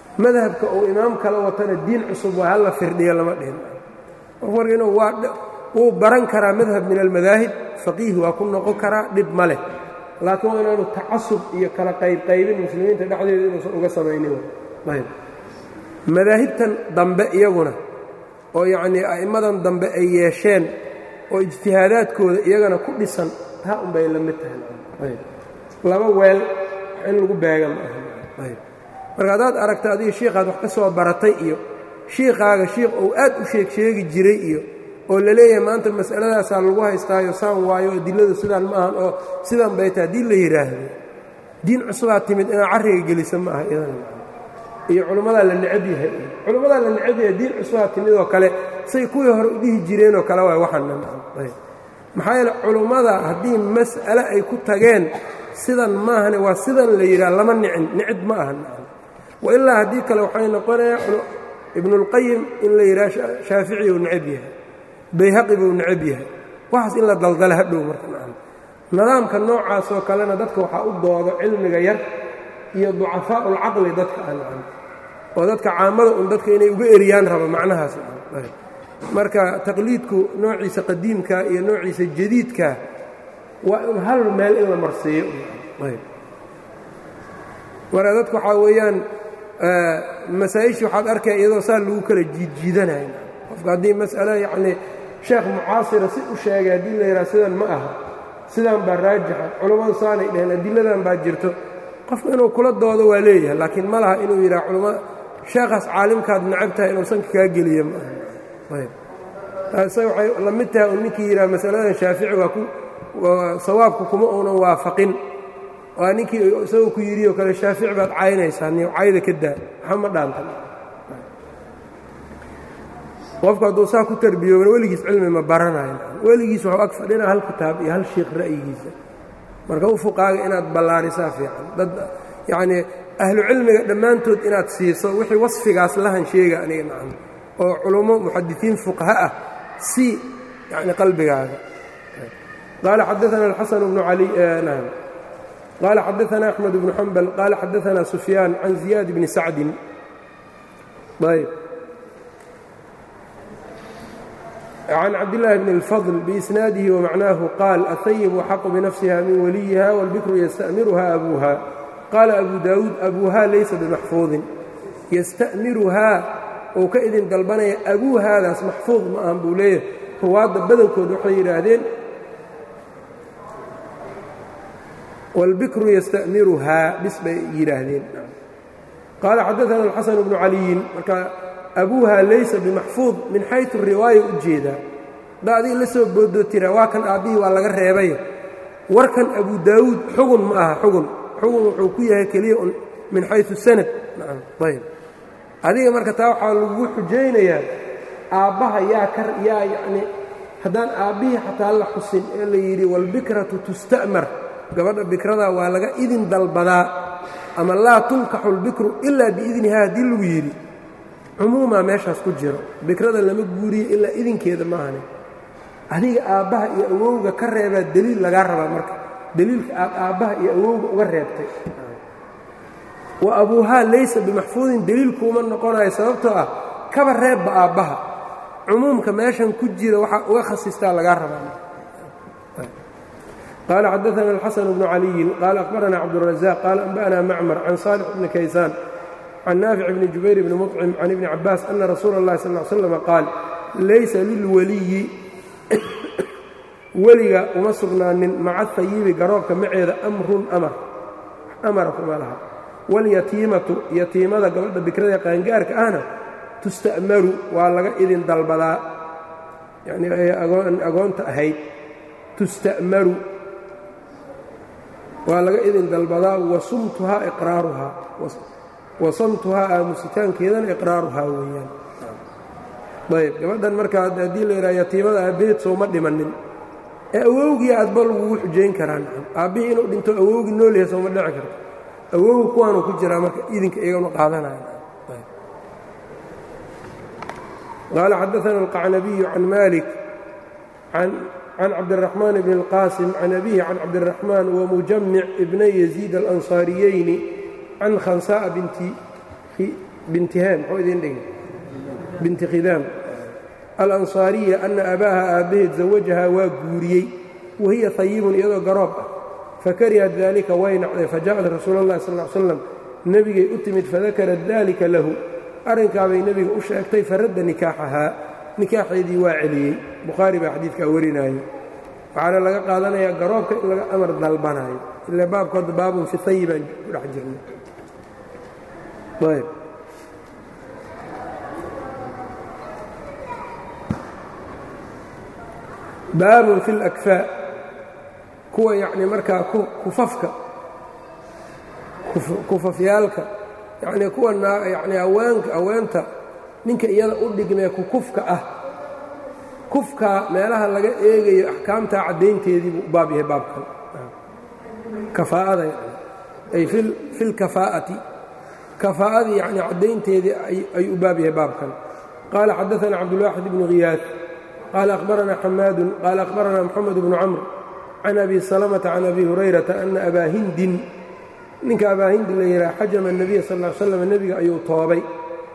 madhabka uu imaam kala watana diin cusub waa halla firdhiyo lama dhihin qof marka inuu waa wuu baran karaa madhab min almadaahib faqiih waa ku noqon karaa dhib ma leh laakiin waa inaanu tacasub iyo kala qaybqaybin muslimiinta dhexdeeda inuusan uga samaynin ayb madaahibtan dambe iyaguna oo yacnii a'immadan dambe ay yeesheen oo ijtihaadaadkooda iyagana ku dhisan taa unbay la mid tahay laba weel in lagu beega ma aha marka haddaad aragta adiga shiikhaad wax ka soo baratay iyo shiikhaaga shiikh ou aad u sheeg sheegi jiray iyo oo la leeyahay maanta mas'aladaasaa lagu haystaayo saan waayo adiladu sidaan ma ahan oo sidan bay tahay haddii la yidhaahdo diin cusubaa timid inaad carriga gelisa ma aha idan iyo culimmadaa la necab yahay culimmadaa la necab yahay diin cusubaa timid oo kale say kuwii hore u dhihi jireenoo kale waay waxaana maxaa yeele culummada haddii mas'ale ay ku tageen sidan maahane waa sidan la yidhaha lama nicin nicid ma aha wa ilaa haddii kale waxay noqonayaa ibnuulqayim in la yidhaha shaafici uu necab yahay bayhaqi buu necab yahay waxaas in la daldala hadhow marka nidaamka noocaasoo kalena dadka waxaa u doodo cilmiga yar iyo ducafaa'u ulcaqli dadka aan oo dadka caamada un dadka inay uga eriyaan rabo macnahaas marka taqliidku noociisa qadiimka iyo noociisa jadiidka waa in hal meel in la marsiiyo marka dadku waxaa weeyaan masaa-ishii waxaad arkaya iyadoo saa lagu kala jiidjiidanaya qofka haddii mas'alo yacnii sheekh mucaasira si u sheegay haddii la yidhaha sidan ma aha sidan baa raajixa culammadu saanay dheheen adiladan baa jirto qofka inuu kula doodo waa leeyahay laakiin ma laha inuu yidhaha culama sheekhaas caalimkaad necab tahay inuu sanka kaa geliyo ma aha taase waxay la mid tahay uu ninkii yidhaha masaladan shaafici waa ku sawaabku kuma uunan waafaqin waa ninkii isagoo ku yidhi oo kale shaafici baad caynaysaa niyo cayda ka daa waxa ma dhaantan qofku hadduu saa ku tarbiyoobana weligiis cilmi ma baranayo weligiis waxuu ag fadhina hal kitaab iyo hal shiikh ra'yigiisa marka u fuqaaga inaad ballaarisaa fiican dad yacnii ahlu cilmiga dhammaantood inaad siiso wixii wasfigaas lahan sheega aniga nacam oo culummo muxadisiin fuqaha ah si yacni qalbigaaga qaala xadaana alxasan bnu cali nam qaala xadaana axmed bnu xambal qaala xadaana sufyaan can ziyaad bni sacdin ayb can cabdillaahi bni اlfadl biisnaadihi wamacnaahu qaal ahayibu axaqu binafsiha min waliyiha wاlbikru yasta'miruha abuuha qaala abu daawuud abuuha laysa bimaxfuudin yasta'miruhaa uu ka idin dalbanaya abuuhaadaas maxfuud ma ahan buu leeyahay ruwaadda badankood waxay yidhaahdeen wاlbikru yasta'miruhaa bis bay yidhaahdeen qaala xadaana alxasan bnu caliyin marka abuuha laysa bimaxfuud min xaytu riwaaya u jeedaa haddaa adiga la soo boodoo tira waa kan aabbihii waa laga reebay warkan abu daawuud xugun ma aha xugun xugun wuxuu ku yahay keliya un min xayu sanad ayb adiga marka taa waxaa lagu xujaynayaa aabbaha yaa ka yaa yacnii haddaan aabbihii xataa la xusin ee la yidhi waalbikratu tusta'mar gabadha bikrada waa laga idin dalbadaa ama laa tunkaxu lbikru ilaa biidniha haddii lagu yidhi cumuumaa meeshaas ku jiro bikrada lama guuriyo ilaa idinkeeda maahane adiga aabbaha iyo awowga ka reebaa deliil lagaa rabaa marka deliilka aad aabbaha iyo awowga uga reebtay wa abuuhaa laysa bimaxfuudin deliilkuuma noqonayo sababtoo ah kaba reebba aabbaha cumuumka meeshan ku jira waxaa uga khasistaa lagaa rabaa qaala xadaana alxasan bnu caliyin qaala akhbarana cabdurazaq qaala anba'na macmar can saalix bni kaysaan can naafic bni jubayr bni muطcim can ibni cabaas ana rasuula اllahi sal ly slam qaal laysa lilwaliyi weliga uma sugnaanin maca hayibi garoobka maceeda amrun amar amara kuma laha walyatiimatu yatiimada gabadha bikrada qaangaarka ahna tusta'maru waa laga idin dalbadaa yani ay agoonta ahayd tusta'maru waa laga idin dalbadaa wasumtuhaa iqraaruhaa wasamtuhaa aamusitaankeedana iqraaruhaa weeyaan ayb gabadhan marka haddii la yidhaha yatiimada aabbaheed sooma dhimanin ee awowgii aadba lagugu xujayn karaan aabbihii inuu dhinto awowgii nool yahay sooma dhici karto awowga kuwaanuu ku jiraa marka idinka iyaganu qaadanaya qaala xadaana alqacnabiyu can malik can cabdiraxmaan bni اlqaasim can abihi can cabdiraxmaan wamujamic ibnay yaziid alansaariyeyni can khansa'a binti bintihaan muxuu idin dhigi binti khidaam alansaariya ana abaaha aabbaheed zawajahaa waa guuriyey wahiya hayibun iyadoo garoob ah fakarihat dalika way nacday faja'at rasuula اllahi sal l slam nebigay u timid fadakarat dalika lahu arrinkaabay nebiga u sheegtay faradda nikaaxahaa nikaaxeedii waa celiyey bukhaari baa xadiidkaa warinaayo waxaana laga qaadanayaa garoobka in laga amar dalbanaayo ila baabkooda baabun fi hayi baan ku dhex jirnay ayb baabun fi اlakfaa kuwa yacni markaa kufafka kufafyaalka yacnii kuwa yacni haweenka haweenta ninka iyada u dhigmee kukufka ah kufkaa meelaha laga eegayo axkaamtaa caddaynteedii buu u baab yahay baabkan kafaa'ada yani ay fi lkafaa'ati kafaa'adii yacni caddaynteedii ayuu u baab yahay baabkan qaala xadaثana cabdulwaaxid ibnu khiyaad qaala akhbaranaa xamaadun qaala akhbaranaa moxamed bnu camr can abi salamata can abi hurayrata ana abaa hindin ninka abaa hindi la yidhaha xajama الnabiya sal ll slam nebiga ayuu toobay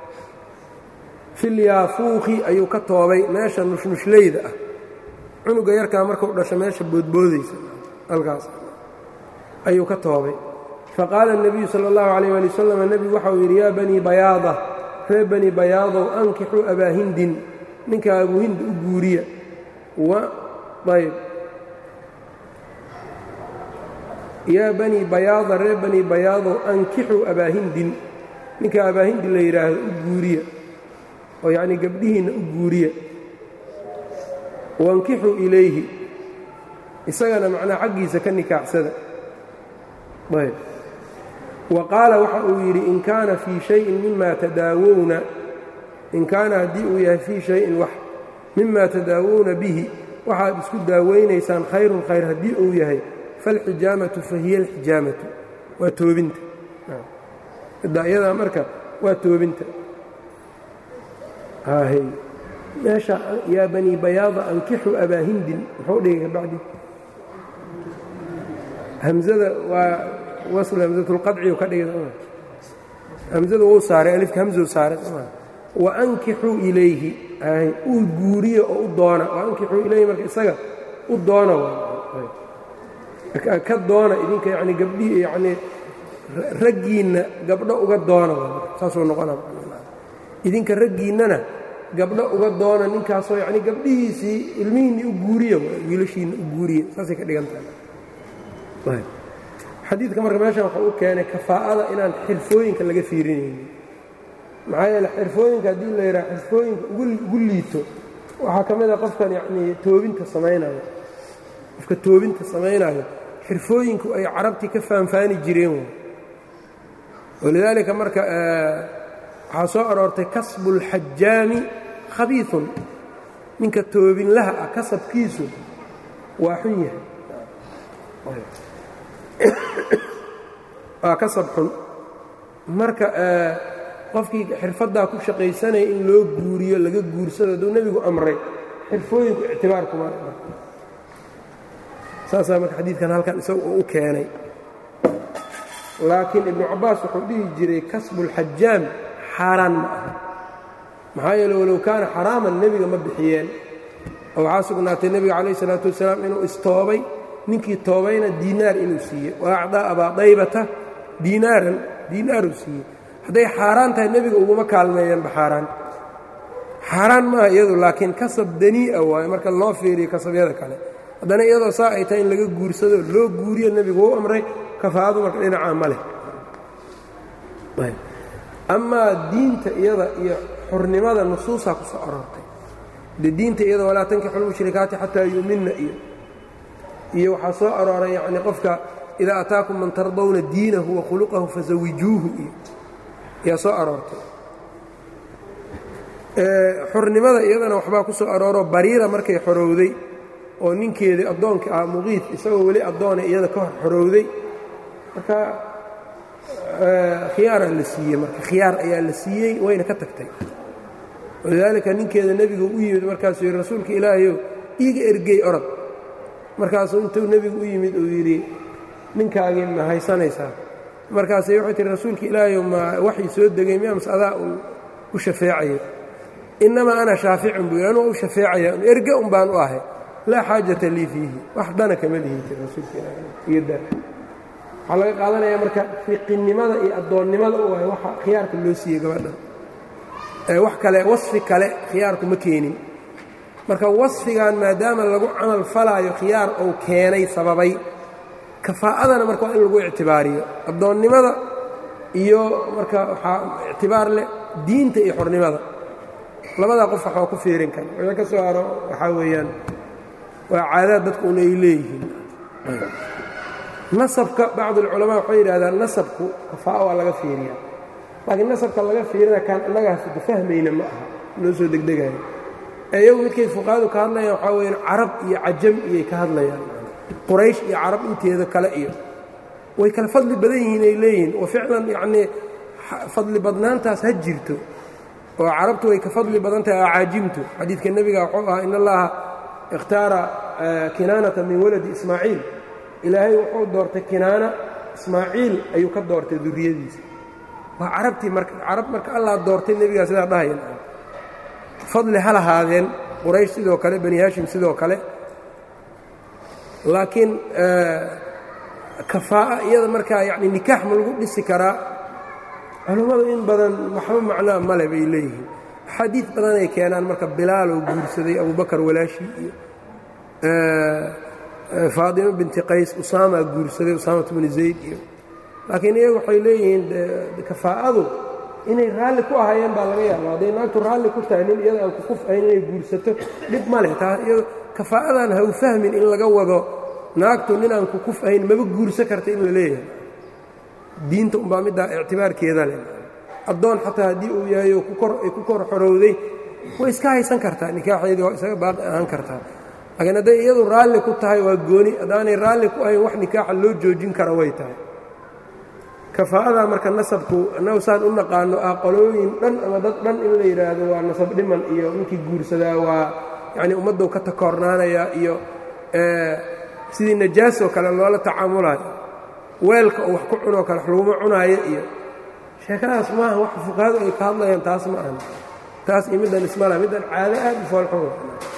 filyaafuuqi ayuu ka toobay meesha nushnushlayda ah cunuga yarkaa markuu dhasho meesha boodboodaysa halkaas ayuu ka toobay faqaala الnabiyu salى اllahu عalيh ali wasalam nebigu waxau yidhi yaa banii bayaada ree bani bayaadow ankixuu abaa hindin ninka abuu hindi u guuriya ayb yaa banii bayaada ree banii bayaadow ankixuu abaa hindin ninka abaa hindi la yidhaahdo u guuriya oo yacnii gabdhihiinna u guuriya wankixuu ilayhi isagana macnaa xaggiisa ka nikaaxsada ayb wa qaala waxa uu yidhi in kaana fii shayin mima tadaawowna in kaana haddii uu yahay fii shayin wax mima tadaawowna bihi waxaad isku daawaynaysaan khayrun khayr haddii uu yahay falxijaamatu fa hiya alxijaamatu waa toobinta iyadaa marka waa toobinta hy meesha yaa banii bayaada ankixu abaa hindin muxuu dhigay kabacdi hamzada waa wasl hamsatulqadci ka dhigay hamzada wuu saaray alifka hamzuu saaray wa ankixuu ilayhi hy uu guuriyo oo u doona wa ankixuu ilayhi marka isaga u doona ka doona idinka yani gabdhii yanii raggiinna gabdho uga doona saasuu noqona idinka raggiinnana gabdho uga doona ninkaasoo yacni gabdhihiisii ilmihiinni u guuriya wiilashiinna u guuriya saasay ka dhigan tahay xadiidka marka meeshan waxau u keenay kafaa'ada inaan xirfooyinka laga fiirinaynin maxaa yeele xirfooyinka haddii la yidhaha xirfooyinka ugu liito waxaa ka mid a qofkan yacnii toobinta samaynayo qofka toobinta samaynayo xirfooyinku ay carabtii ka faanfaani jireen walidaalika marka waxaa soo aroortay kasbu اlxajaami khabiiثun ninka toobinlaha ah kasabkiisu waa xun yahay waa kasab xun marka qofkii xirfaddaa ku shaqaysanaya in loo guuriyo laga guursado hadduu nebigu amray xirfooyinku ictibaar kuma saasaa marka xadiidkan halkan isaga uu u keenay laakiin ibnu cabbaas wuxuu dhihi jiray kasbu اlxajaam xaaraan ma aha maxaa yeele walow kaana xaraaman nebiga ma bixiyeen oo waxaa sugnaatay nebiga calayh isalaatu wasalaam inuu istoobay ninkii toobayna diinaar inuu siiyey wa acdaa abaa daybata diinaaran diinaaruu siiyey hadday xaaraan tahay nebiga uguma kaalmeeyeenba xaaraan xaaraan maaha iyadu laakiin kasab danii'a waayo marka loo fiiriyo kasabyada kale haddana iyadoo saa ay tahay in laga guursado loo guuriyo nebigu u amray kafaa'adu marka dhinacaa ma leh amaa diinta iyada iyo xurnimada nusuusaa ku soo aroortay de diinta iyada walaa tankixu lmushrikaati xataa yu'minna iyo iyo waxaa soo arooray yacnii qofka idaa ataakum man tardawna diinahu wa khuluqahu fasawijuuhu iyo ayaa soo aroortay xurnimada iyadana waxbaa ku soo arooroo bariira markay xorowday oo ninkeedii addoonka ah muqiid isagoo weli addoona iyada ka hor xorowday marka khiyaaraa la siiyey marka khiyaar ayaa la siiyey wayna ka tagtay walidaalika ninkeeda nebigu u yimid markaasuu yidhi rasuulka ilaahayow iiga ergey orod markaasuu intuu nebigu u yimid uu yidhi ninkaagii ma haysanaysaa markaasay waxay tihi rasuulka ilaahayow ma waxii soo degay miya mase adaa uu u shafeecayo innamaa ana shaaficun buu yidhi anuu u shafeecaya erge un baan u ahay laa xaajata lii fiihi wax dana kama lihi jir rasuulka iyo da waxaa laga qaadanayaa marka fiqinnimada iyo addoonnimada u ahay waxa khiyaarka loo siiyey gabadhan ee wax kale wasfi kale khiyaarku ma keenin marka wasfigan maadaama lagu camal falaayo khiyaar uu keenay sababay kafaa'adana marka waa in lagu ictibaariyo addoonnimada iyo marka waxaa ictibaar leh diinta iyo xornimada labadaa qof waxaa ku fiirin kara wixii ka soo haro waxaa weeyaan waa caadaad dadku un ay leeyihiin nasabka bacd alculamaa waxay yidhahdaan nasabku kafaa'a waa laga fiiriyaa laakiin nasabka laga fiirina kaan annagaa fahmayna ma aha noo soo degdegayo ee iyagu midkay fuqahadu ka hadlayaan waxaa weyaan carab iyo cajam iyay ka hadlayaan quraysh iyo carab inteeda kale iyo way kala fadli badan yihiin ay leeyihiin oo ficlan yacnii fadli badnaantaas ha jirto oo carabtu way ka fadli badan tahay acaajimtu xadiidka nebiga wuxuu ahaa in allaha ikhtaara kinaanata min waladi ismaaciil ilaahay wuxuu doortay kinaana ismaaciil ayuu ka doortay duriyadiisa waa carabtii marka carab marka allah doortay nebigaa sidaa dhahayan fadli ha lahaadeen quraysh sidoo kale bani haashim sidoo kale laakiin kafaa'a iyada markaa yacni nikaax ma lagu dhisi karaa culummadu in badan waxba macnaa male bay leeyihiin axaadiid badan ay keenaan marka bilaaloo guursaday abubakar walaashii iyo faadimo binti qays usaamaa guursaday usaamat bni zayd iyo laakiin iyagu waxay leeyihiin kafaa'adu inay raalli ku ahayeen baa laga yaaba hadday naagtu raalli ku tahay nin iyada aan ku kuf'ayn inay guursato dhib ma leh taa iyado kafaa'adan ha u fahmin in laga wado naagtu nin aan ku kuf'ayn maba guursa karta in la leeyahay diinta umbaa middaa ictibaarkeeda leh addoon xataa haddii uu yahay oo ay ku kor xorowday way iska haysan kartaa nikaaxeedii waa isaga baaqi ahaan kartaa laakiin hadday iyadu raalli ku tahay waa gooni haddaanay raalli ku ahayn wax nikaaxa loo joojin kara way tahay kafaa'ada marka nasabku annagu saan u naqaano ah qolooyin dhan ama dad dhan in la yidhaahdo waa nasab dhiman iyo ninkii guursadaa waa yacni ummaddow ka takoornaanayaa iyo sidii najaasoo kale loola tacaamulayo weelka oo wax ku cunoo kale wax laguma cunaayo iyo sheekadaas maaha wax fuqahadu ay ka hadlayaan taas ma ahan taas iyo middan ismala middan caado aad u foolxun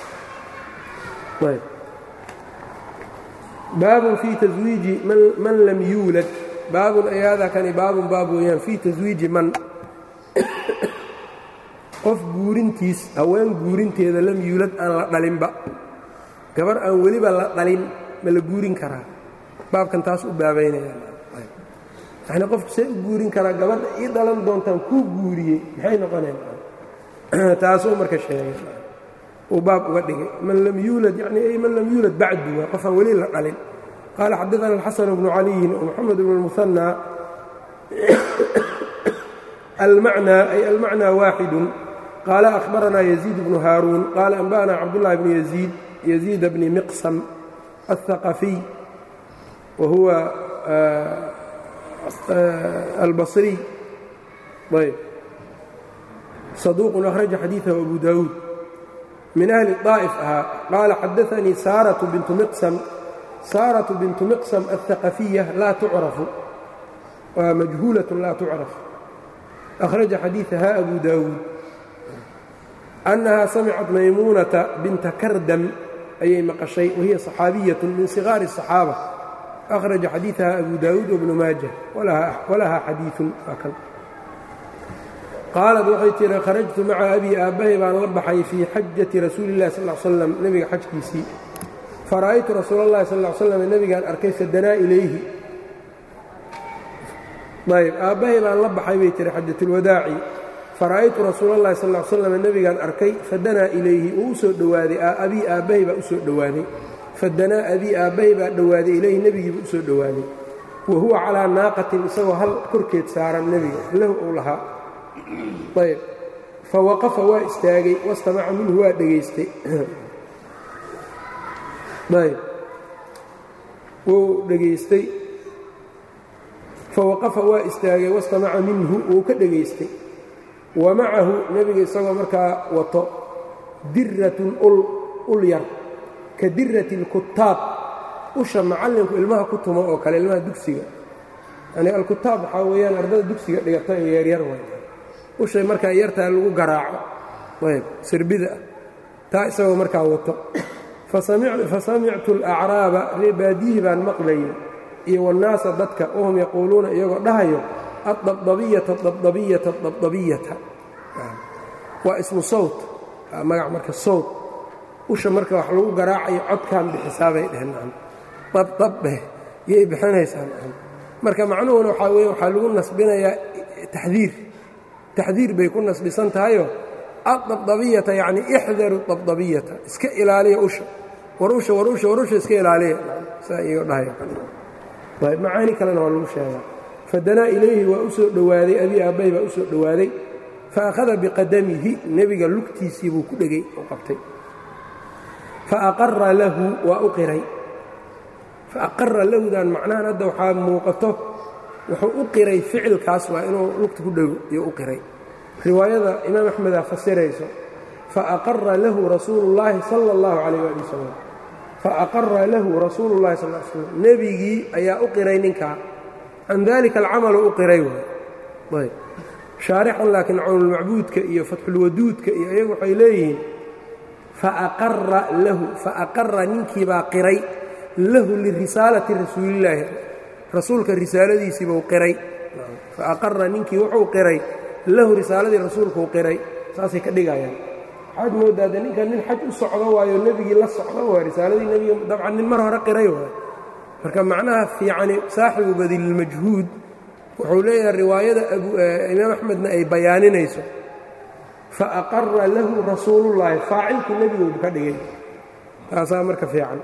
baabun fii taswiiji man lam yuulad baabun ayaadaa kani baabun baab weeyaan fii taswiiji man qof guurintiis haween guurinteeda lam yuulad aan la dhalinba gabar aan weliba la dhalin ma la guurin karaa baabkan taas u baabaynaya yani qofku see u guurin karaa gabadha ii dhalan doontaan kuu guuriyey maxay noqoneen taasuu marka sheegay uu baab uga dhigay man lam yuulad yani ay man lam yuulad bacdu waa qof aan weli la dhalin qaala xadaana alxasan bnu caliyin wmoxamed bnu اlmuhanى almacnaa ay almacnaa waaxidu qaala ahbaranaa yaziid bnu haaruun qaala anba'na cabdullahi bnu yaziid yaziid bni miqsam الثaqafiy wa huwa albصriي ayb صaduuq أkhraja xadiiثahu abu dawuud min ahli الطaa'if ahaa qaala xadaanii saaraةu bintu miqsam saaraةu bintu miqsam الثaqafiya laa tucrafu waa majhuulaة laa tucraf أkhraja xadiiثaha abu dawuud أnnaha samicat maymuunata binta kardam ayay maqashay wahiya صaxaabiyaة min صiغaari الصaxaabة أkhraja xadiiثaha abu dawuud wbnu maaja walahaa xadiiثun waa kan qaalad waxay tihi kharajtu maca abii aabbahay baan la baxay fii xajati rasuuli اllahi sal slam nebiga xajkiisii fara'aytu rasuul اllahi sal slam nebigaan arkay fadanaa ilayhi ayb aabbahay baan la baxay bay tihi xajatulwadaaci fara'aytu rasuul اllahi sal slam nebigaan arkay fadanaa ilayhi uu u soo dhowaaday abii aabbahay baa u soo dhowaaday fadanaa abii aabbahay baa dhowaaday ilayhi nebigiiba u soo dhowaaday wa huwa calaa naaqatin isagoo hal korkeed saaran nebiga lahu uu lahaa ayb fa waqafa waa istaagay wastamaca minhu waa dhegaystay ayb wuu dhegaystay fa waqafa waa istaagay wastamaca minhu wuu ka dhegaystay wa macahu nebiga isagoo markaa wato diratun ul ul yar ka dirati اlkutaab usha macallinku ilmaha ku tumo oo kale ilmaha dugsiga yani alkutaab waxaa weeyaan ardada dugsiga dhigata ee yaryar way ushay markaa yartaa lagu garaaco ayb sirbida ah taa isagoo markaa wato fasamictu alacraaba reebaadiyihii baan maqlayay iyo wannaasa dadka wahum yaquuluuna iyagoo dhahayo addabdabiyata dabdabiyata dabdabiyata waa ismu sawt magac marka sawt usha marka wax lagu garaacayo codkaan bixisaabay dheheen dabdabbe yay bixinaysaa marka macnuhuna waxaa weye waxaa lagu nasbinayaa taxdiir taxdiir bay ku nasbisan tahayo addabdabiyata yacni ixdaru dabdabiyata iska ilaaliya usha war usha war usha war usha iska ilaaliya saa igo dhahaya ayb macaani kalena waa lagu sheegaa fadanaa ilayhi waa u soo dhowaaday abii aabbay baa u soo dhowaaday fa akhada biqadamihi nebiga lugtiisii buu ku dhegay oo qabtay fa aqara lahu waa u qiray fa aqara lahudan macnahan hadda waxaa muuqato wuxuu u qiray ficilkaas waa inuu lugta ku dhego iyo u qiray riwaayada imaam axmedaa fasirayso fa aqara lahu rasuulu llaahi sala اllahu calayh ali wasalam fa aqara lahu rasuulu llahi sal l slam nebigii ayaa u qiray ninkaa can dalika alcamalu u qiray waay ayb shaarixan laakiin cawnulmacbuudka iyo fatxulwaduudka iyo iyagu waxay leeyihiin faaqara lahu faaqara ninkiibaa qiray lahu lirisaalati rasuulillaahi rasuulka risaaladiisiibuu qiray faaqara ninkii wuxuu qiray lahu risaaladii rasuulkuu qiray saasay ka dhigayaan waxaad moodaa de ninkan nin xaj u socdo waayo nebigii la socdo waay risaaladii nebiga dabcan nin mar hore qiray waay marka macnaha fiicani saaxibu badililmajhuud wuxuu leeyahay riwaayada imaam axmedna ay bayaaninayso faaqara lahu rasuulullaahi faacilkii nebigoodu ka dhigay taasaa marka fiican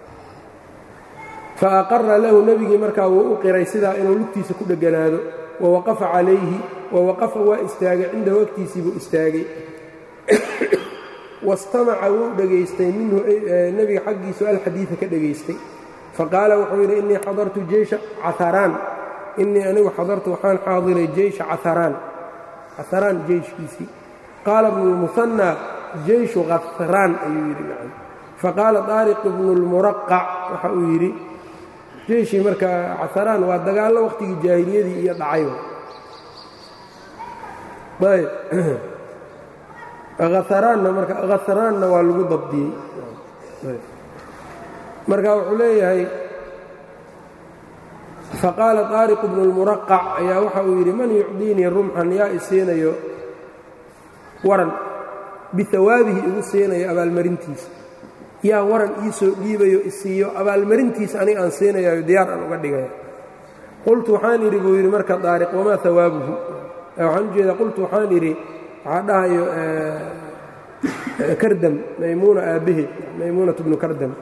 faaqara lahu nebigii markaa wuu u qiray sidaa inuu lugtiisa ku dheganaado wawaqafa calayhi wawaqafa waa istaagay cindahu agtiisiibuu istaagay wastamaca wuu dhegaystay minhu nebiga xaggiisu alxadiida ka dhegaystay faqaala wuxuu yidhi innii xadartu jeysha caharaan innii anigu xadartu waxaan xaadiray jeysha caharaan caharaan jeyshkiisii qaala bnu lmuhanaa jeyshu khahraan ayuu yidhi nacam faqaala daariq ibnu lmuraqac waxa uu yidhi jeyshii marka caharaan waa dagaallo wakhtigii jaahiliyadii iyo dhacay ayb kharaanna marka khahraanna waa lagu dabdiyey marka wuxuu leeyahay faqaala طaariq bnu اlmuraqac ayaa waxa uu yidhi man yucdiinii rumxan yaa isiinayo waran bihawaabihi igu siinayo abaalmarintiisa yaa waran ii soo dhiibayo isiiyo abaalmarintiisa aniga aan siinayayo diyaar aan uga dhigaya qultu waxaan idhi buu yidhi marka daariq wamaa hawaabuhu waxaan u jeedaa qultu waxaan idhi waxaa dhahayo kardam maymuuna aabbaheed maymuunat bnu kardam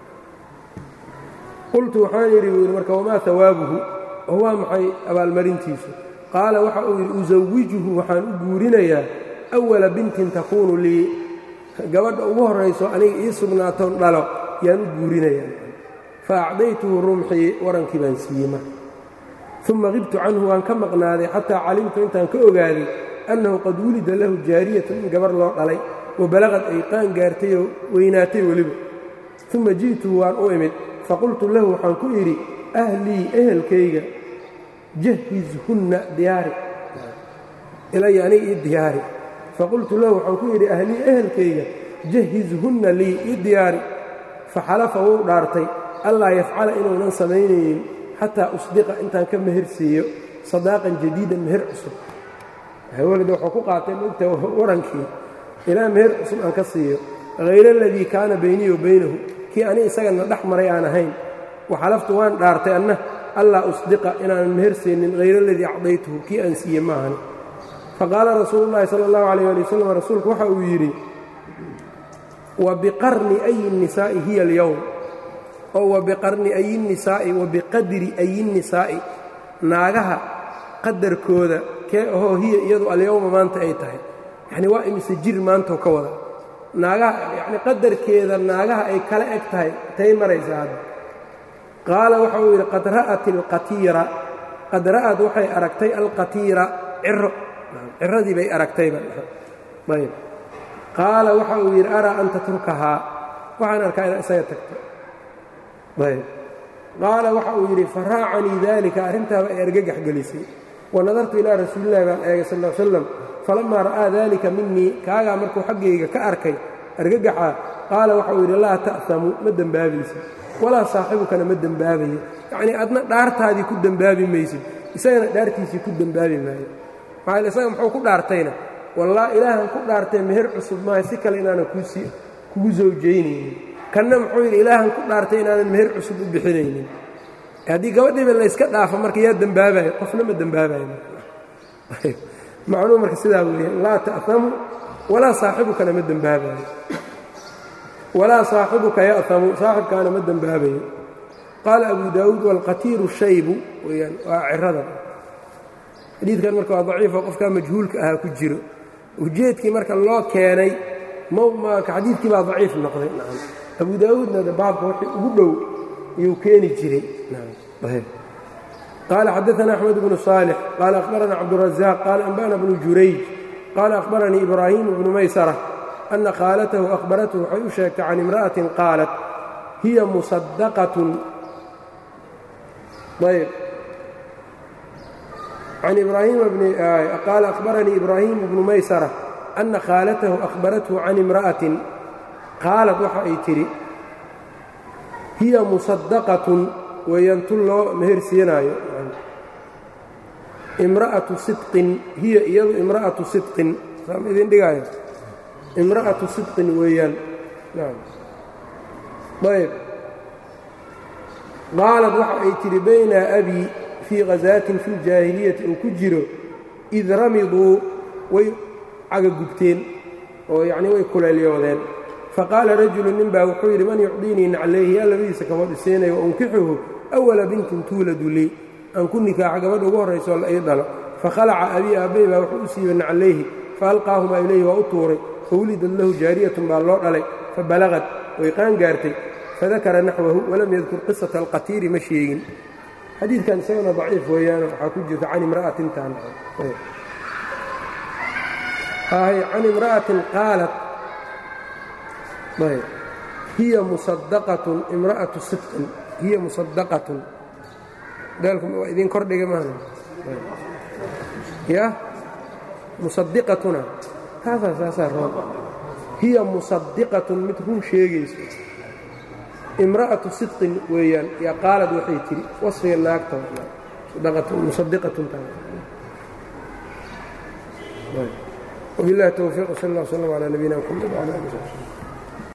qultu waxaan yidhi buu yidhi marka wamaa hawaabuhu oo waa maxay abaalmarintiisu qaala waxa uu yidhi usawijuhu waxaan u guurinayaa awala bintin takuunu lii gabadha ugu horrayso aniga ii sugnaatoon dhalo yaan u guurinayaa fa acdaytuhu rumxii warankii baan siiyey marka uma qibtu canhu waan ka maqnaaday xataa calimtu intaan ka ogaaday annahu qad wulida lahu jaariyatan in gabar loo dhalay wa balaqad ay qaan gaartay oo weynaatay weliba uma ji'tuhu waan u imid faqultu lahu waxaan ku idhi ahlii ehelkayga jahizhunna diyaari ilaya aniga ii diyaari faqultu lahu waxaan ku yidhi ahlii ehelkayga jahizhunna lii ii diyaari faxalafa wuu dhaartay allaa yafcala inuunan samaynaynin xataa usdiqa intaan ka meher siiyo sadaaqan jadiidan meher cusub hawalida wuxuu ku qaatay mogta warankii ilaa meher cusub aan ka siiyo hayr aladii kaana baynii wa baynahu kii ani isagana dhex maray aan ahayn waxalaftu waan dhaartay anna allaa usdiqa inaanan meher siinin hayr aladii acdaytuhu kii aan siiye maahani faqaala rasuulu llaahi sala allahu calayh ali wasalam rasuulku waxa uu yidhi wa biqarni ayi nisaa'i hiya alyowm oo wa biqarni ayi nisaa'i wa biqadri ayi nisaa'i naagaha qadarkooda kee ahoo hiya iyadu alyowma maanta ay tahay yacni waa imise jir maantoo ka wada naagaha yacni qadarkeeda naagaha ay kala eg tahay tay maraysa hadda qaala waxa uu yidhi qad ra'at alqatiira qad ra'ad waxay aragtay alqatiira ciro ciradii bay aragtayba ayb qaala waxa uu yidhi araa an tatrukahaa waxaan arkaa inaad isaga tagto ayb qaala waxa uu yidhi faraacanii daalika arrintaaba ay argagax gelisay wanadartu ilaa rasuulillahi baan eegay sal l slam falamaa ra'aa daalika minii kaagaa markuu xaggayga ka arkay argagaxaa qaala waxau yidhi laa ta'hamu ma dembaabaysid walaa saaxibukana ma dembaabayo yacnii adna dhaartaadii ku dembaabi maysid isagana dhaartiisii ku dembaabi maayo maxaa isaga muxuu ku dhaartayna wallaa ilaahan ku dhaartay meher cusub maayo si kale inaanan kuusii kugu sawjaynaynin kanna muxuu yidhi ilaahan ku dhaartay inaanan meher cusub u bixinaynin haddii gabadhiiba layska dhaafo marka yaa dembaabayo qofna ma dembaabayo macnuu marka sidaa weeyaan laa ta'hamu walaa saaxibukana ma dembaabayo walaa saaxibuka ya'hamu saaxibkaana ma dembaabayo qaala abu daawuud waalqatiiru shaybu weyaan waa cirada xadiidkan marka waa daciifo qofkaa majhuulka ahaa ku jiro ujeedkii marka loo keenay xadiidkii baa daciif noqday abu daawuudna baabka wixii ugu dhow iyuu keeni jiray qaala xadaana axmed bnu صaalix qaala akhbarana cabdurazaq qaala anba'na bnu jurayj qaala akhbaranii ibraahiim bnu maysara ana khaalatahu akhbarathu waxay u sheegtay can imra'atin qaalat hiya musadaqatun ayb can ibraahiima bni qaala akhbaranii ibraahiim bnu maysara ana khaalatahu akhbarathu can imra'atin qaalad waxa ay tidhi hiya musadaqatun weeyaan tun loo mehersiinaayo imra'atu sidqin hiya iyadu imra'atu sidqin saam idin dhigaayo imra'atu sidqin weeyaan ayb qaalad waxa ay tidhi bayna abii fii khasaatin fi ljaahiliyati uu ku jiro id ramiduu way cagagubteen oo yacnii way kuleelyoodeen faqaala rajulu nin baa wuxuu yidhi man yucdiinii naclayhi yaa labadiisa kabood isiinaya wa unkixuhu awala bintin tuuladu lii aan ku nikaaxa gabadha ugu horraysoo la ii dhalo fakhalaca abii aabbay baa wuxuu u siibay naclayhi faalqaahumaa ilayhi waa u tuuray fawulidad lahu jaariyatun baa loo dhalay fabalagad way qaan gaartay fadakara naxwahu walam yadkur qisata alqatiiri ma sheegin xadiidkan isagana daciif weeyaan waxaa ku jirta can imra'atintan can imra'atin qaalat hiya musadaqatun imra'atu sidqin hiya musadaqatun daalku waa idin kordhiga maana ya musadiqatuna taasaa saasaa roon hiya musadiqatun mid run sheegayso imra'atu sidqin weeyaan yaa qaalad waxay tidhi wasfiga naagta musadiqatun wabillahi towfiiq sal allah slam calaa nabiyina mxamed wcala ali